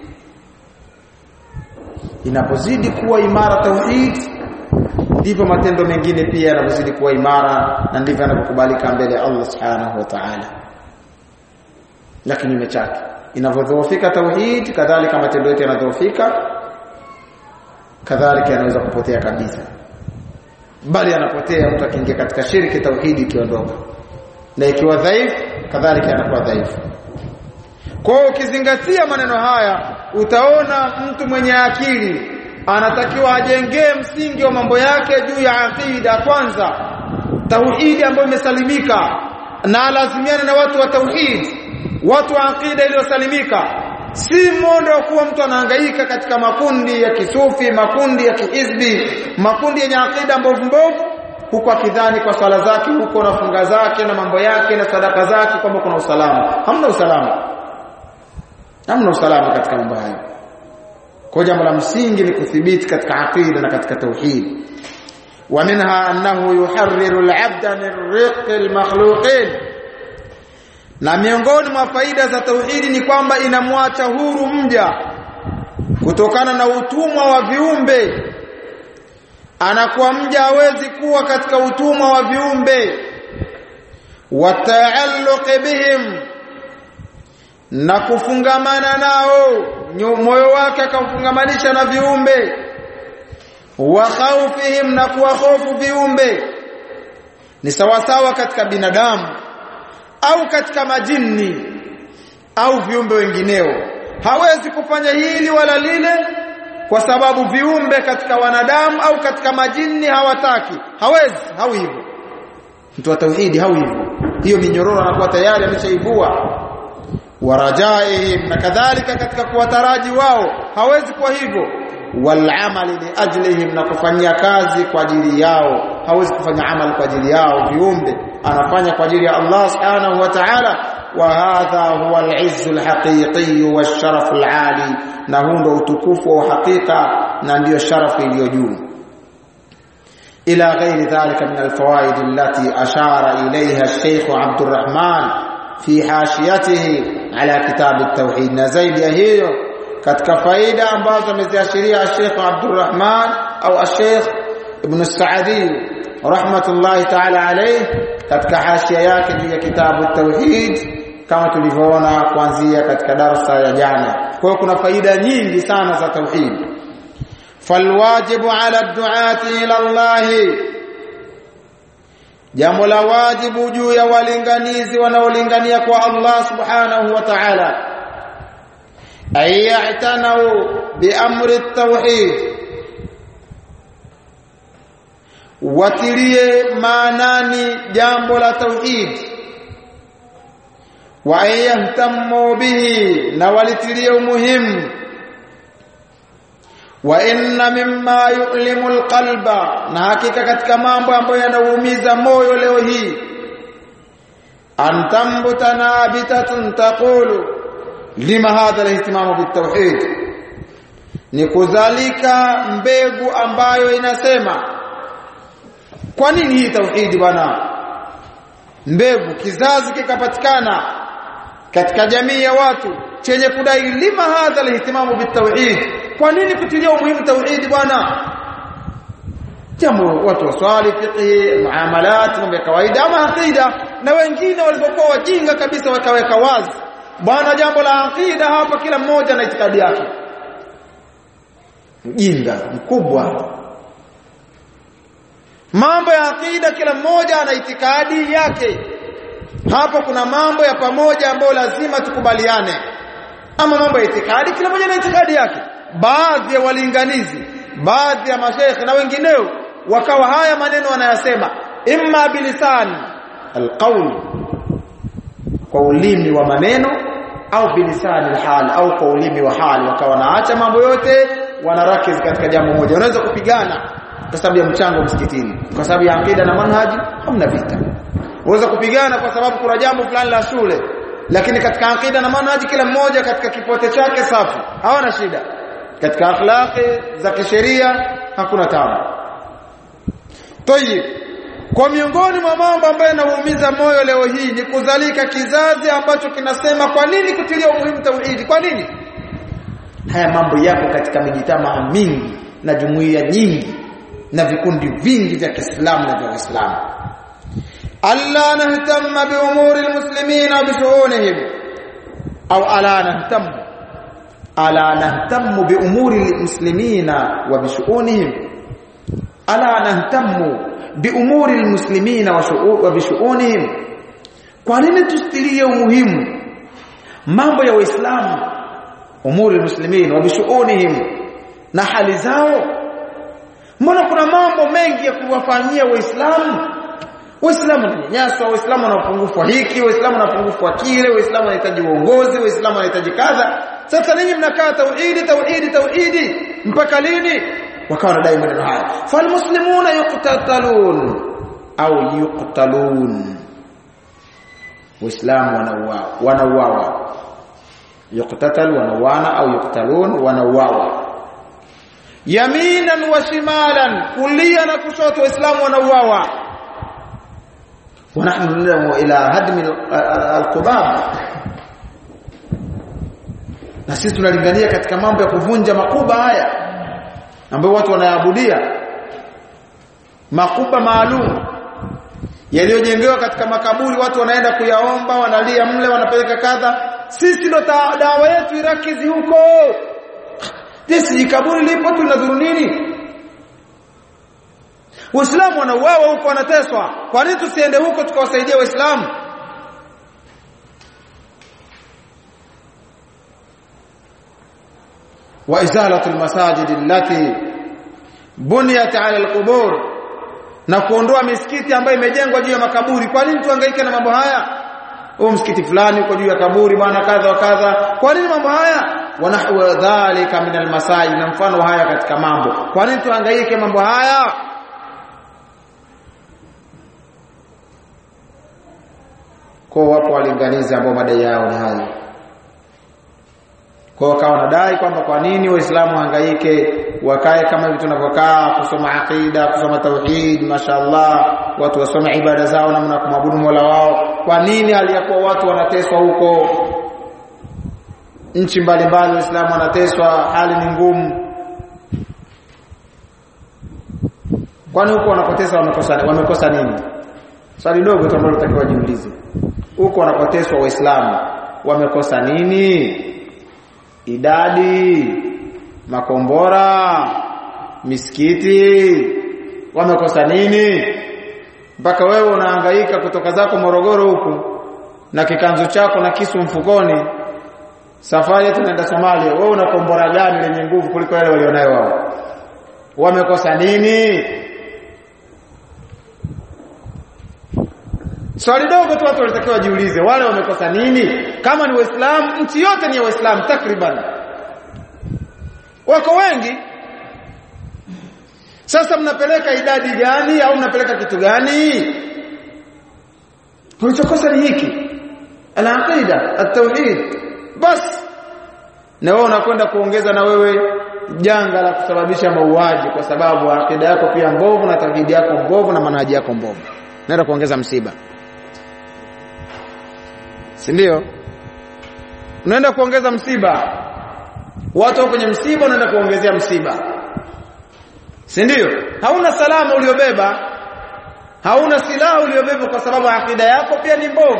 inapozidi kuwa imara tauhid ndivyo matendo mengine pia yanapozidi kuwa imara na ndivyo yanakubalika mbele ya Allah subhanahu wa ta'ala lakini imechake inavyodhoofika tauhid kadhalika matendo yote yanadhoofika kadhalika yanaweza kupotea kabisa bali yanapotea mtu akiingia katika shirki tauhidi ikiondoka na ikiwa dhaifu kadhalika yanakuwa dhaifu kwa ukizingatia maneno haya utaona mtu mwenye akili anatakiwa ajengee msingi wa mambo yake juu ya aqida kwanza tauhidi ambayo imesalimika na alazimiane na watu wa tauhid watu wa aqida iliyosalimika si mondo wa kuwa mtu anahangaika katika makundi ya kisufi makundi ya kihizbi makundi yenye aqida mbovu mbovu huko akidhani kwa swala zake huko na funga zake na mambo yake na sadaka zake kwamba kuna usalama hamna usalama hamna usalama katika mambo hayo kwa jambo la msingi ni kuthibiti katika aqida na katika tauhid ومنها أنه يحرر العبد من رق المخلوقين na miongoni mwa faida za tauhidi ni kwamba inamwacha huru mja kutokana na utumwa wa viumbe anakuwa mja hawezi kuwa katika utumwa wa viumbe wataalluq bihim na kufungamana nao moyo wake akamfungamanisha na viumbe wa khawfihim na kuwa hofu viumbe ni sawasawa katika binadamu au katika majini au viumbe wengineo hawezi kufanya hili wala lile kwa sababu viumbe katika wanadamu au katika majini hawataki hawezi hau hivyo mtu wa tauhidi hau hivyo hiyo minyororo anakuwa tayari ameshaivua warajaihim na kadhalika katika kuwataraji wao hawezi kwa hivyo walamali liajlihim na kufanyia kazi kwa ajili yao hawezi kufanya amali kwa ajili yao viumbe anafanya kwa ajili ya Allah subhanahu wa ta'ala wa hadha huwa al-izz al-haqiqi wash-sharaf al-ali na huu ndo utukufu wa hakika na ndiyo sharafu iliyo juu ila ghairi dhalika min al-fawaid allati ashara ilayha al-shaykh Abdul Rahman fi hashiyatihi ala kitab at-tauhid na zaidi ya hiyo katika faida ambazo ameziashiria Sheikh Abdurrahman au Sheikh Ibn Saadi rahmatullahi ta'ala alayh katika hashia yake juu ya kitabu tauhid kama tulivyoona kuanzia katika darasa ya jana kwa hiyo kuna faida nyingi sana za tauhid falwajibu ala duati ila Allah jambo la wajibu juu ya walinganizi wanaolingania kwa Allah subhanahu wa ta'ala ay ya'tanu bi amri at-tauhid watilie maanani jambo la tauhid wa yahtammu bihi na walitilie umuhimu wa inna mimma yu'limu alqalba na hakika katika mambo ambayo yanaumiza moyo leo hii antambuta nabitatun taqulu lima hadha alihtimamu bitawhid ni kuzalika mbegu ambayo inasema kwa nini hii tauhidi bwana mbegu kizazi kikapatikana katika jamii ya watu chenye kudai lima hadha alihtimamu bitawhid kwa nini kutilia umuhimu tauhidi bwana jambo watu waswali fiqh muamalat mambo ya kawaida ama aqida na wengine walipokuwa wajinga kabisa wakaweka wazi bwana jambo la aqida hapa kila mmoja na itikadi yake mjinga mkubwa mambo ya aqida kila mmoja ana itikadi yake hapo kuna mambo ya pamoja ambayo lazima tukubaliane ama mambo ya itikadi kila mmoja na itikadi yake baadhi ya walinganizi baadhi ya mashaikh na wengineo wakawa haya maneno wanayasema imma bilisan alqaul kwa ulimi wa maneno au bilisani alhal au kwa ulimi wa hali wakawa naacha mambo yote wanarakiz katika jambo moja unaweza kupigana kwa sababu ya mchango msikitini kwa sababu ya akida na manhaji hamna vita unaweza kupigana kwa sababu kuna jambo fulani la shule lakini katika akida na manhaji kila mmoja katika kipote chake safi hawana shida katika akhlaqi za kisheria hakuna tabu tayib kwa miongoni mwa mambo ambayo yanaumiza moyo leo hii ni kuzalika kizazi ambacho kinasema kwa nini kutilia umuhimu tauhidi kwa nini haya mambo yako katika mijitamaa mingi na jumuiya nyingi na vikundi vingi vya Kiislamu na vya Uislamu alla nahtamma bi umuri almuslimina bi shu'unihim au ala nahtammu ala nahtammu bi umuri almuslimina wa bi shu'unihim ala nahtammu bi umuri almuslimina wa bi shu'unihim kwa nini tustilie umuhimu mambo ya waislamu umuri almuslimin wa bi shu'unihim na hali zao mbona kuna mambo mengi ya kuwafanyia waislamu waislamu wananyanyaswa waislamu wana upungufu wa hiki waislamu wana upungufu wa kile waislamu wanahitaji uongozi waislamu wanahitaji kadha sasa ninyi mnakaa tauhidi tauhidi tauhidi mpaka lini wakawa wanadai maneno haya falmuslimuna yuqtatalun au yuqtalun waislamu wanauawa wanauawa yuqtatal wanauana au yuqtalun wanauawa yaminan wa shimalan kulia na kushoto waislamu wanauawa ونحن ندعو الى هدم القباب na sisi tunalingania katika mambo ya kuvunja makuba haya ambayo watu wanayaabudia makuba maalum yaliyojengewa katika makaburi watu wanaenda kuyaomba wanalia mle wanapeleka kadha sisi ndo dawa yetu irakizi huko Jesi kaburi lipo tunadhuru nini Waislamu wanauawa huko wanateswa. Kwa nini tusiende huko tukawasaidia Waislamu? Wa izalatu almasajid allati buniyat ala alqubur na kuondoa misikiti ambayo imejengwa juu ya makaburi. Kwa nini tuhangaike na mambo haya? Huu msikiti fulani uko juu ya kaburi bwana kadha wa kadha. Kwa nini mambo haya? Wa nahwa dhalika min almasajid na mfano haya katika mambo. Kwa nini tuhangaike mambo haya? kwa wapo walinganizi ambao madai yao ni hayo kwa wakawa wanadai kwamba kwa nini waislamu hangaike wakae kama hivi tunavyokaa kusoma aqida kusoma tauhid mashallah watu wasome ibada zao namna kumwabudu Mola wao kwa nini aliyakuwa watu wanateswa huko nchi mbalimbali waislamu wanateswa hali ni ngumu kwani huko wanapoteswa wamekosa wamekosa nini swali dogo tu ambalo tutakiwa jiulize huko wanapoteswa waislamu wamekosa nini idadi makombora misikiti wamekosa nini mpaka wewe unahangaika kutoka zako Morogoro huku na kikanzu chako na kisu mfukoni safari tunaenda Somalia wewe una kombora gani lenye nguvu kuliko wale walionayo wao wamekosa nini Swali dogo tu watu walitakiwa wajiulize wale wamekosa nini? Kama ni Waislamu, nchi yote ni ya Waislamu takriban. Wako wengi. Sasa mnapeleka idadi gani au mnapeleka kitu gani? Kilichokosa ni hiki. Al-aqida, at-tauhid. Bas. Na wewe unakwenda kuongeza na wewe janga la kusababisha mauaji kwa sababu akida yako pia mbovu na tauhidi yako mbovu na manhaji yako mbovu. Naenda kuongeza msiba si ndio unaenda kuongeza msiba watu kwenye msiba unaenda kuongezea msiba si ndio hauna salama uliobeba hauna silaha uliobeba kwa sababu akida yako pia ni mbovu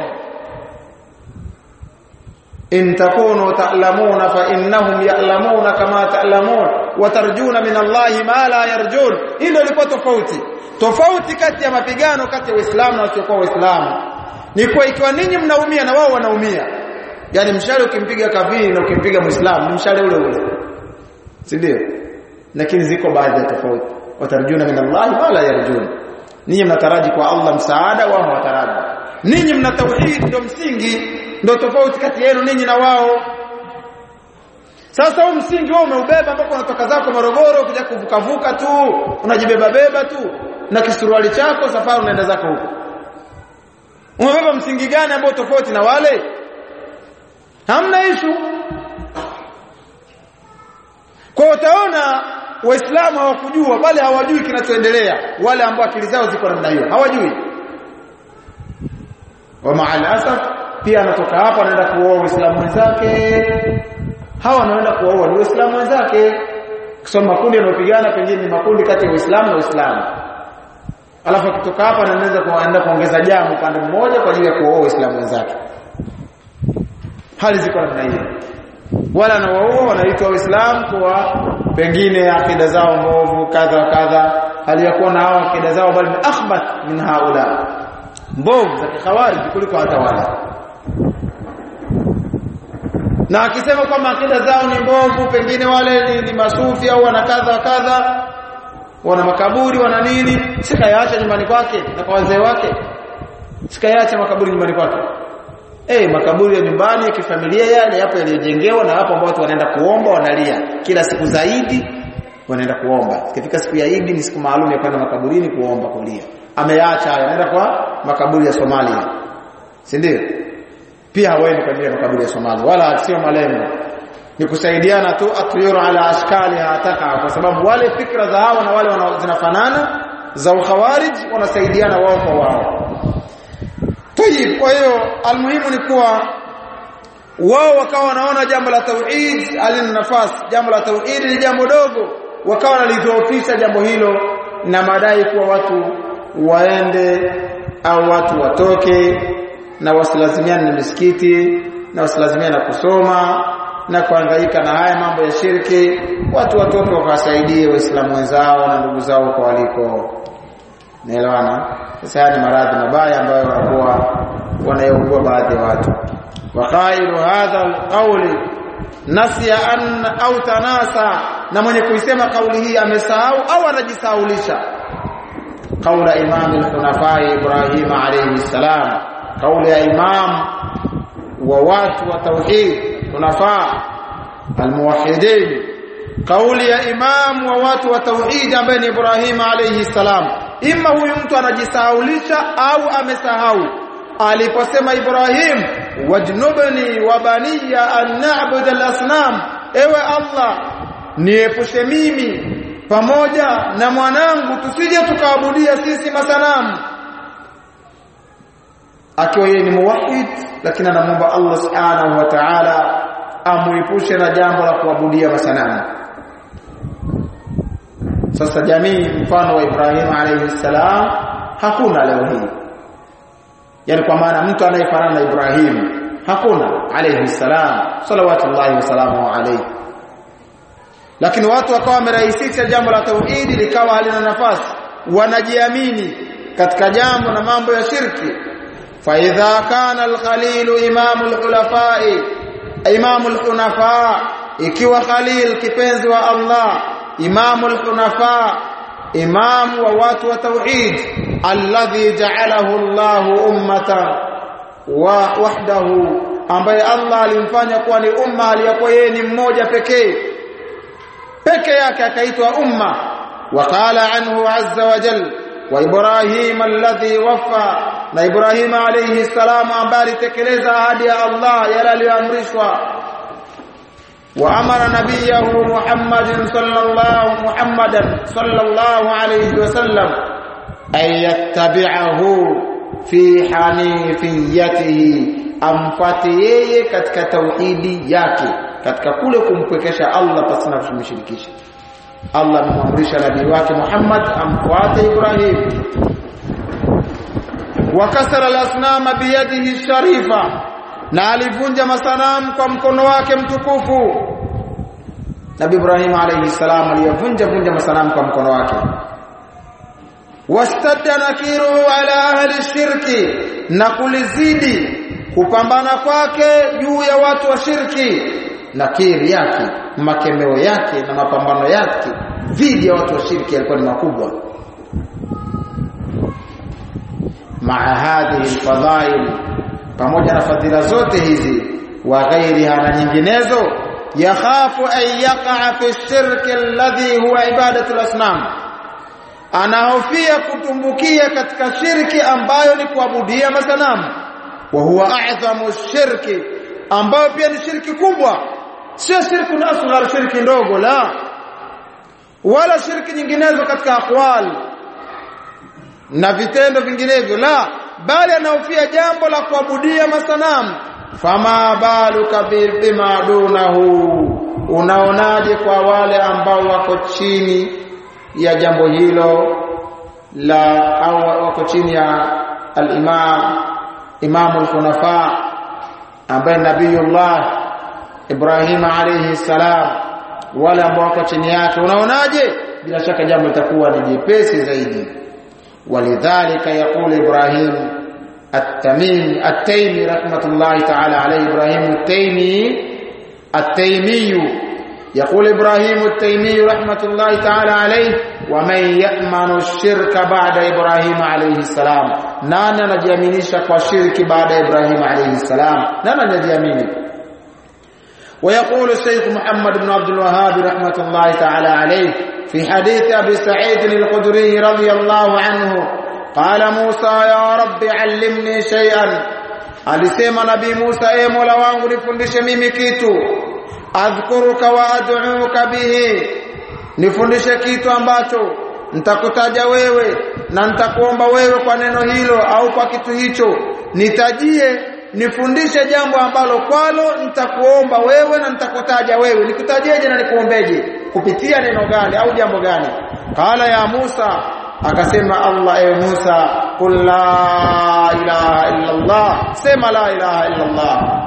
in takunu ta'lamuna fa innahum ya'lamuna kama ta'lamun wa tarjuna min Allahi ma la yarjun hilo liko tofauti tofauti kati ya mapigano kati ya Waislamu na wasiokuwa Waislamu ni kwa ikiwa ninyi mnaumia na wao wanaumia yani mshale ukimpiga kafiri na ukimpiga muislamu ni mshale ule ule si ndio lakini ziko baadhi ya tofauti watarjuna min Allah wala yarjun ninyi mnataraji kwa Allah msaada wao hawataraji ninyi mna tauhid ndio msingi ndio tofauti kati yenu ninyi na wao sasa huu msingi wao umeubeba mpaka unatoka zako Morogoro kuja kuvuka vuka tu unajibeba beba tu na kisuruali chako safari unaenda zako huko umebeba msingi gani ambao tofauti na wale hamna ishu kwa utaona waislamu hawakujua bali hawajui kinachoendelea wale ambao akili zao ziko namna hiyo hawajui wa maalasaf pia anatoka hapa anaenda kuoa waislamu wenzake hawa wanaenda kuoa ni waislamu wenzake kusoma makundi yanayopigana pengine ni makundi kati ya waislamu na waislamu alafu akitoka hapa anaweza kuenda kuongeza jamu upande mmoja kwa ajili ya kuoa waislamu wenzake hali ziko namna hiyo wala anawaoa wanaitwa waislamu kwa pengine akida zao mbovu kadha kadha hali ya kuwa na hao akida zao bali ni akhbath min haula mbovu za kikhawarij kuliko hata wale na akisema kwamba akida zao ni mbovu pengine wale ni, ni masufi au wana kadha kadha wana makaburi wana nini sikayaacha nyumbani kwake na kwa wazee wake sikayaacha makaburi nyumbani kwake eh makaburi ya nyumbani ya kifamilia yale hapo yaliyojengewa na hapo ambao watu wanaenda kuomba wanalia kila siku zaidi wanaenda kuomba ikifika siku ya Idi ni siku maalum ya kwenda makaburini kuomba kulia ameacha anaenda kwa makaburi ya Somalia si ndio pia hawaendi kwa ajili ya makaburi ya Somalia wala sio malengo ni kusaidiana tu atyuru ala ashkali hataka kwa sababu wale fikra za hao na wale zinafanana za ukhawarij wanasaidiana wao kwa wao tayib kwa hiyo almuhimu ni kuwa wao wakawa wanaona jambo la tauhid alina nafasi jambo la tauhid ni jambo dogo wakawa wanalidhoofisha jambo hilo na madai kuwa watu waende au watu watoke na wasilazimiane na misikiti na wasilazimiane na kusoma na kuhangaika na haya mambo ya shirki watu watoke wakawasaidie waislamu wenzao na ndugu zao kwa waliko naelewana sasa haya ni maradhi mabaya ambayo wanakuwa wanayougua baadhi ya watu wa khairu hadha alqawli nasiya an au tanasa na mwenye kuisema kauli hii amesahau au anajisahaulisha kaula imam al-hunafa Ibrahim alayhi salam kauli ya imam wa watu wa tauhid hunafa almuwahhidin kauli ya imam wa watu wa tauhid ambaye ni Ibrahim alayhi salam ima huyu mtu anajisahaulisha au amesahau aliposema Ibrahim wajnubni wa baniya an na'budu al-asnam ewe Allah niepushe mimi pamoja na mwanangu tusije tukaabudia sisi masanamu akiwa yeye ni muwahhid lakini anamwomba Allah subhanahu wa ta'ala amuepushe na jambo la kuabudia masanamu sasa jamii mfano wa Ibrahim alayhi salam hakuna leo hii yani kwa maana mtu anayefanana na Ibrahim hakuna alayhi salam salawatullahi wasalamu alayhi lakini watu wakawa wamerahisisha jambo la tauhidi likawa halina nafasi wanajiamini katika jambo na mambo ya shirki fa idha kana al-khalil imam al-khulafa imam al-hunafa ikiwa khalil kipenzi wa Allah imam al-hunafa imam wa watu wa tauhid alladhi ja'alahu Allah ummatan wa wahdahu ambaye Allah alimfanya kuwa ni umma aliyakuwa yeye ni mmoja pekee peke yake akaitwa umma waqala anhu azza wa jal wa ibrahim alladhi wafa na ibrahim alayhi salam ambaye alitekeleza ahadi ya Allah yale aliyoamrishwa wa amara nabiyahu muhammadin sallallahu muhammadan sallallahu alayhi wasallam ay yattabi'ahu fi hanifiyatihi amfate yeye katika tauhidi yake katika kule kumpwekesha Allah pasina kumshirikisha Allah amemwamrisha nabii wake Muhammad amfuate Ibrahim wakasara al-asnama biyadihi sharifa na alivunja masanamu kwa mkono wake mtukufu Nabii Ibrahim alayhi salam aliyavunja vunja masanamu kwa mkono wake wastadda nakiruhu ala ahli shirki na kulizidi kupambana kwake juu ya watu wa shirki nakiri yake makemeo yake na mapambano yake dhidi ya watu wa shirki yalikuwa ni makubwa maa hadhihi alfadhail pamoja na fadhila zote hizi wa ghairiha na nyinginezo yakhafu an yaqa fi shirki alladhi huwa ibadatu alasnam anahofia kutumbukia katika shirki ambayo ni kuabudia masanamu wa huwa a'zamu shirki ambayo pia ni shirki kubwa sio shirki na asghar shirki ndogo la wala shirki nyinginezo katika aqwal na vitendo vinginevyo la bali anahofia jambo la kuabudia masanamu fama baluka bima dunahu unaonaje kwa wale ambao wako chini ya jambo hilo la au wako chini ya al-imam imam al-hunafa ambaye nabiyullah Ibrahim alayhi salam wale ambao wako chini yake unaonaje bila shaka jambo litakuwa ni jepesi zaidi walidhalika yaqulu Ibrahim at-Tamimi at-Taymi rahmatullahi ta'ala alayhi Ibrahim at-Taymi التيمي يقول إبراهيم التيمي رحمة الله تعالى عليه ومن يأمن الشرك بعد إبراهيم عليه السلام نانا نجيامنيش وشرك بعد إبراهيم عليه السلام نانا نجيامني ويقول الشيخ محمد بن عبد الوهاب رحمة الله تعالى عليه في حديث أبي سعيد الخدري رضي الله عنه قال موسى يا رب علمني شيئا alisema nabii Musa e Mola wangu nifundishe mimi kitu adhkuruka wa ad'uka bihi nifundishe kitu ambacho nitakutaja wewe na nitakuomba wewe kwa neno hilo au kwa kitu hicho nitajie nifundishe jambo ambalo kwalo nitakuomba wewe na nitakutaja wewe nikutajieje na nikuombeje kupitia neno gani au jambo gani qala ya Musa akasema Allah e Musa qul la ilaha illa Allah sema la ilaha illa Allah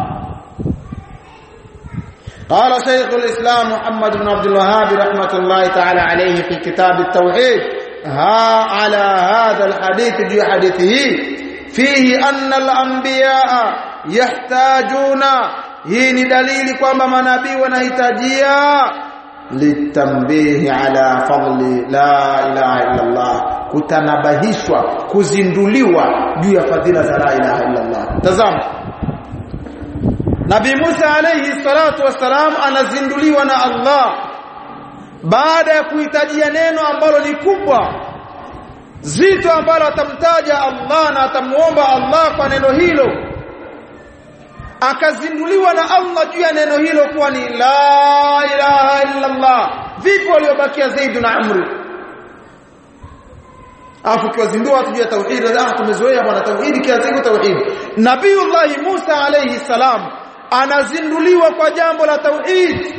قال شيخ الإسلام محمد بن عبد الوهاب رحمة الله تعالى عليه في كتاب التوحيد ها على هذا الحديث جي حديثه فيه أن الأنبياء يحتاجون hii ni dalili kwamba manabii wanahitajia litambihi ala fadli la ilaha illa Allah kutanabahishwa kuzinduliwa juu ya fadhila za la ilaha illa Allah tazama Nabii Musa alayhi salatu wassalam anazinduliwa na Allah baada ya kuhitajia neno ambalo ni kubwa zito ambalo atamtaja Allah na atamuomba Allah kwa neno hilo akazinduliwa na Allah juu ya neno hilo kuwa ni la ilaha illa Allah vipi waliobakia Zaid na Amr afu kiwazindua watu juu ya tauhid ah tumezoea bwana tauhid kila siku tauhid Nabiiullah Musa alayhi salam anazinduliwa kwa jambo la tauhid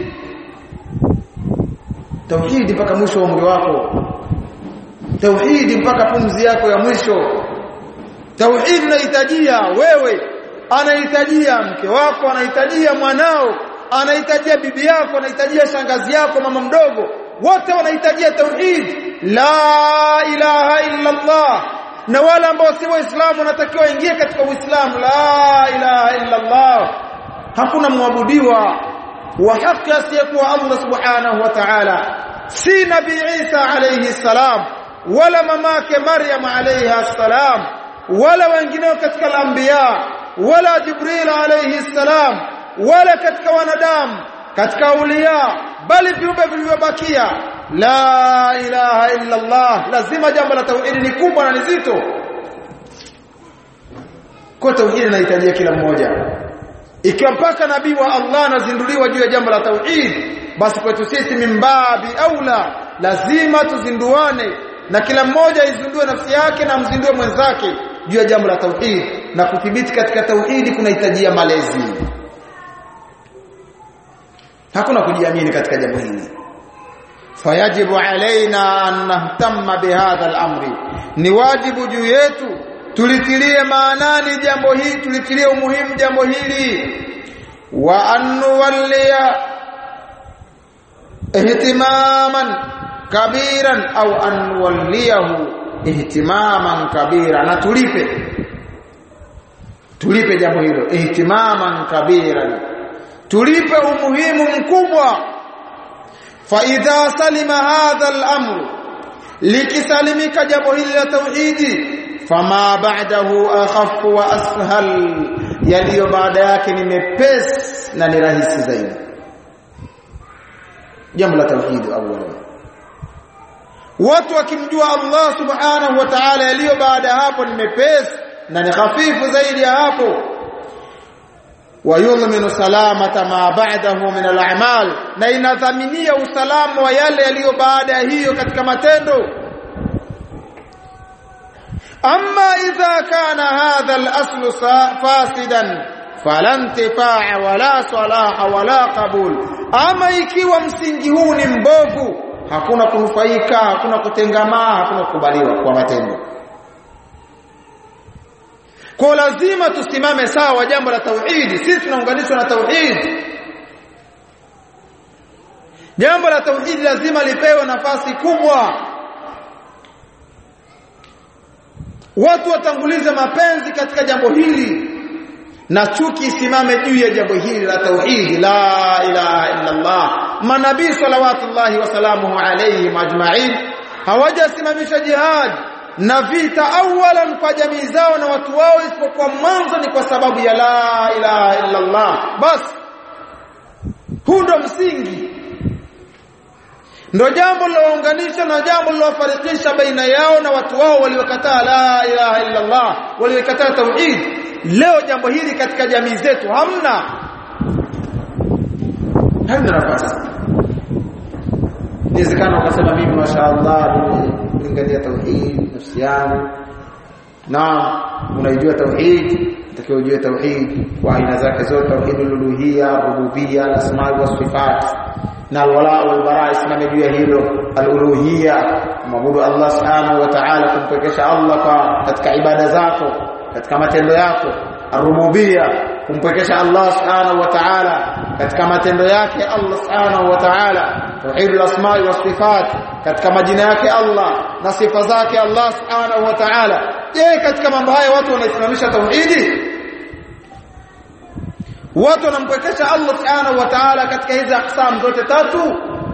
tauhid mpaka mwisho wa umri wako tauhid mpaka pumzi yako ya mwisho tauhid unahitajia wewe anahitajia mke wako anahitajia mwanao anahitajia bibi yako anahitajia shangazi yako mama mdogo wote wanahitajia tauhid la ilaha illa Allah na wale ambao si waislamu wanatakiwa ingie katika uislamu la ilaha illa Allah hakuna muabudiwa wa haki asiyekuwa Allah subhanahu wa ta'ala si nabii Isa alayhi salam wala mamake Maryam alayha salam wala wengineo katika anbiya wala Jibril alayhi salam wala katika wanadamu katika aulia bali viumbe vilivyobakia la ilaha illa Allah lazima jambo la tauhid ni kubwa na nzito kwa tauhid inahitajia kila mmoja ikiwa mpaka nabii wa Allah anazinduliwa juu ya jambo la tauhid basi kwetu sisi mimbabi aula lazima tuzinduane na kila mmoja izindue nafsi yake na mzindue mwenzake juu ya jambo la tauhid na kuthibiti katika tauhidi kunahitajia malezi hakuna kujiamini katika jambo hili fayajibu alaina an nahtamma bihadha al-amri ni wajibu juu yetu tulitilie maanani jambo hili tulitilie umuhimu jambo hili wa annuwalliya ihtimaman kabiran au annuwalliyahu ihtimaman kabira na tulipe tulipe jambo hilo ihtimaman kabiran tulipe umuhimu mkubwa fa idha salima hadha al-amr likisalimika jambo hili la tauhidi fama ba'dahu akhaf wa ashal yaliyo baada yake ni mepesi na ni rahisi zaidi jambo la tauhid awali watu wakimjua Allah subhanahu wa ta'ala yaliyo baada ya hapo ni mepesi na ni hafifu zaidi ya hapo wayudhminu salamata ma ba'dahu min al-a'mal na inadhaminia usalama wa yale yaliyo baada ya hiyo katika matendo أما إذا كان هذا الأصل فاسدا فلا انتفاع ولا صلاح ولا قبول أما ikiwa msingi huu ni mbovu hakuna kunufaika hakuna kutengamaa hakuna kukubaliwa kwa matendo kwa lazima tusimame sawa jambo la tauhidi sisi tunaunganishwa na tauhidi jambo la tauhidi lazima lipewe nafasi kubwa watu watangulize mapenzi katika jambo hili na chuki isimame juu ya jambo hili la tauhid la ilaha illa Allah manabii salawatullahi wasalamuhu alayhim ajma'in hawajasimamisha jihad na vita awalan kwa jamii zao na watu wao isipokuwa mwanzo ni kwa sababu ya la ilaha illa Allah basi huu ndo msingi ndo jambo lilounganisha na jambo lilofarikisha baina yao na watu wao waliokataa la ilaha illa Allah waliokataa tauhid leo jambo hili katika jamii zetu hamna hamna nafasi inawezekana ukasema mimi mashaallah nilingania tauhid nafsi yangu naam unaijua tauhid utakiwa ujue tauhid kwa aina zake zote tauhidul uluhiyya rububiyya asma wa sifat na alwala wal bara isimame juu ya hilo aluluhiyya maabudu Allah subhanahu wa ta'ala kumpekesha Allah kwa katika ibada zako katika matendo yako arububiyya kumpekesha Allah subhanahu wa ta'ala katika matendo yake Allah subhanahu wa ta'ala tauhidul asma wa sifat katika majina yake Allah na sifa zake Allah subhanahu wa ta'ala je katika mambo haya watu wanaisimamisha tauhidi watu wanampekesha Allah subhanahu wa ta'ala katika hizi aqsam zote tatu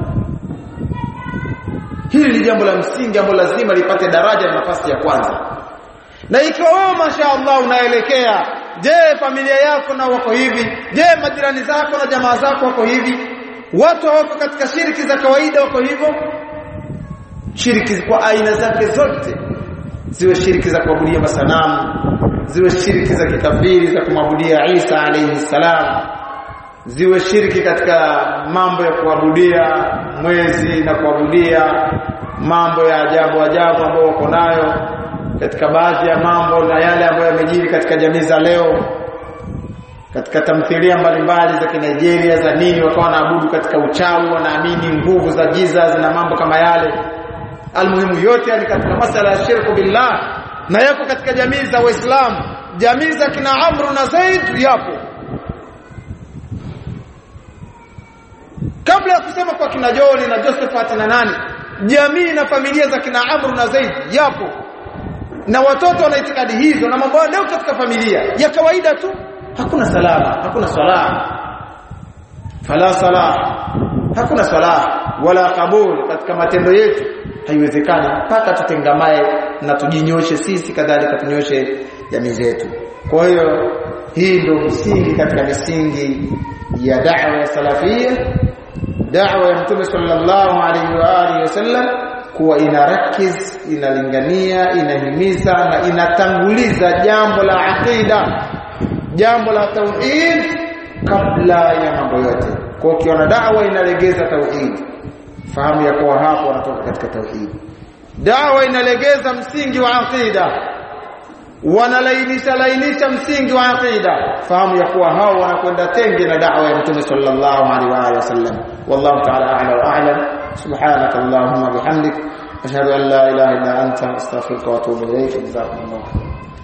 hili ni jambo la msingi ambalo lazima lipate daraja na nafasi ya kwanza na ikiwa wewe mashaallah unaelekea je familia yako na wako hivi je majirani zako na jamaa zako wako hivi watu wako katika shiriki za kawaida wako hivyo shiriki kwa aina zake zote ziwe shiriki za kuabudia masanamu ziwe shiriki za kikafiri za kumwabudia Isa alayhi salam ziwe shiriki katika mambo ya kuabudia mwezi na kuabudia mambo ya ajabu ajabu ambayo wako nayo katika baadhi ya mambo na yale ambayo yamejiri katika jamii za leo katika tamthilia mbalimbali za Kinigeria za nini wakawa wanaabudu katika uchawi wanaamini nguvu za giza zina mambo kama yale almuhimu yote yani katika masala ya shirku billah na yako katika jamii za Waislamu jamii za kina Amru na Zaid yapo kabla ya kusema kwa kina Joni na Josephat na nani jamii na familia za kina Amru na Zaid yapo na watoto wana itikadi hizo na mambo leo katika familia ya kawaida tu hakuna salama hakuna swala fala sala hakuna swala wala kabul katika matendo yetu haiwezekani mpaka tutengamae na tujinyoshe sisi kadhalika tunyoshe jamii zetu kwa hiyo hii ndio msingi katika misingi ya da'wa ya salafia da'wa ya mtume sallallahu alaihi wa alihi wasallam kuwa inarakiz inalingania inahimiza na inatanguliza jambo la aqida jambo la tauhid kabla ya mambo yote kwa ukiona da'wa inalegeza tauhid fahamu ya kuwa hapo wanatoka katika tauhid dawa inalegeza msingi wa aqida wanalainisha lainisha msingi wa aqida fahamu ya kuwa hao wanakwenda tenge na da'wa ya mtume sallallahu alaihi wa alihi wasallam wallahu ta'ala a'la wa a'lam subhanaka allahumma bihamdik ashhadu an la ilaha illa anta astaghfiruka wa atubu ilayk jazakumullahu khairan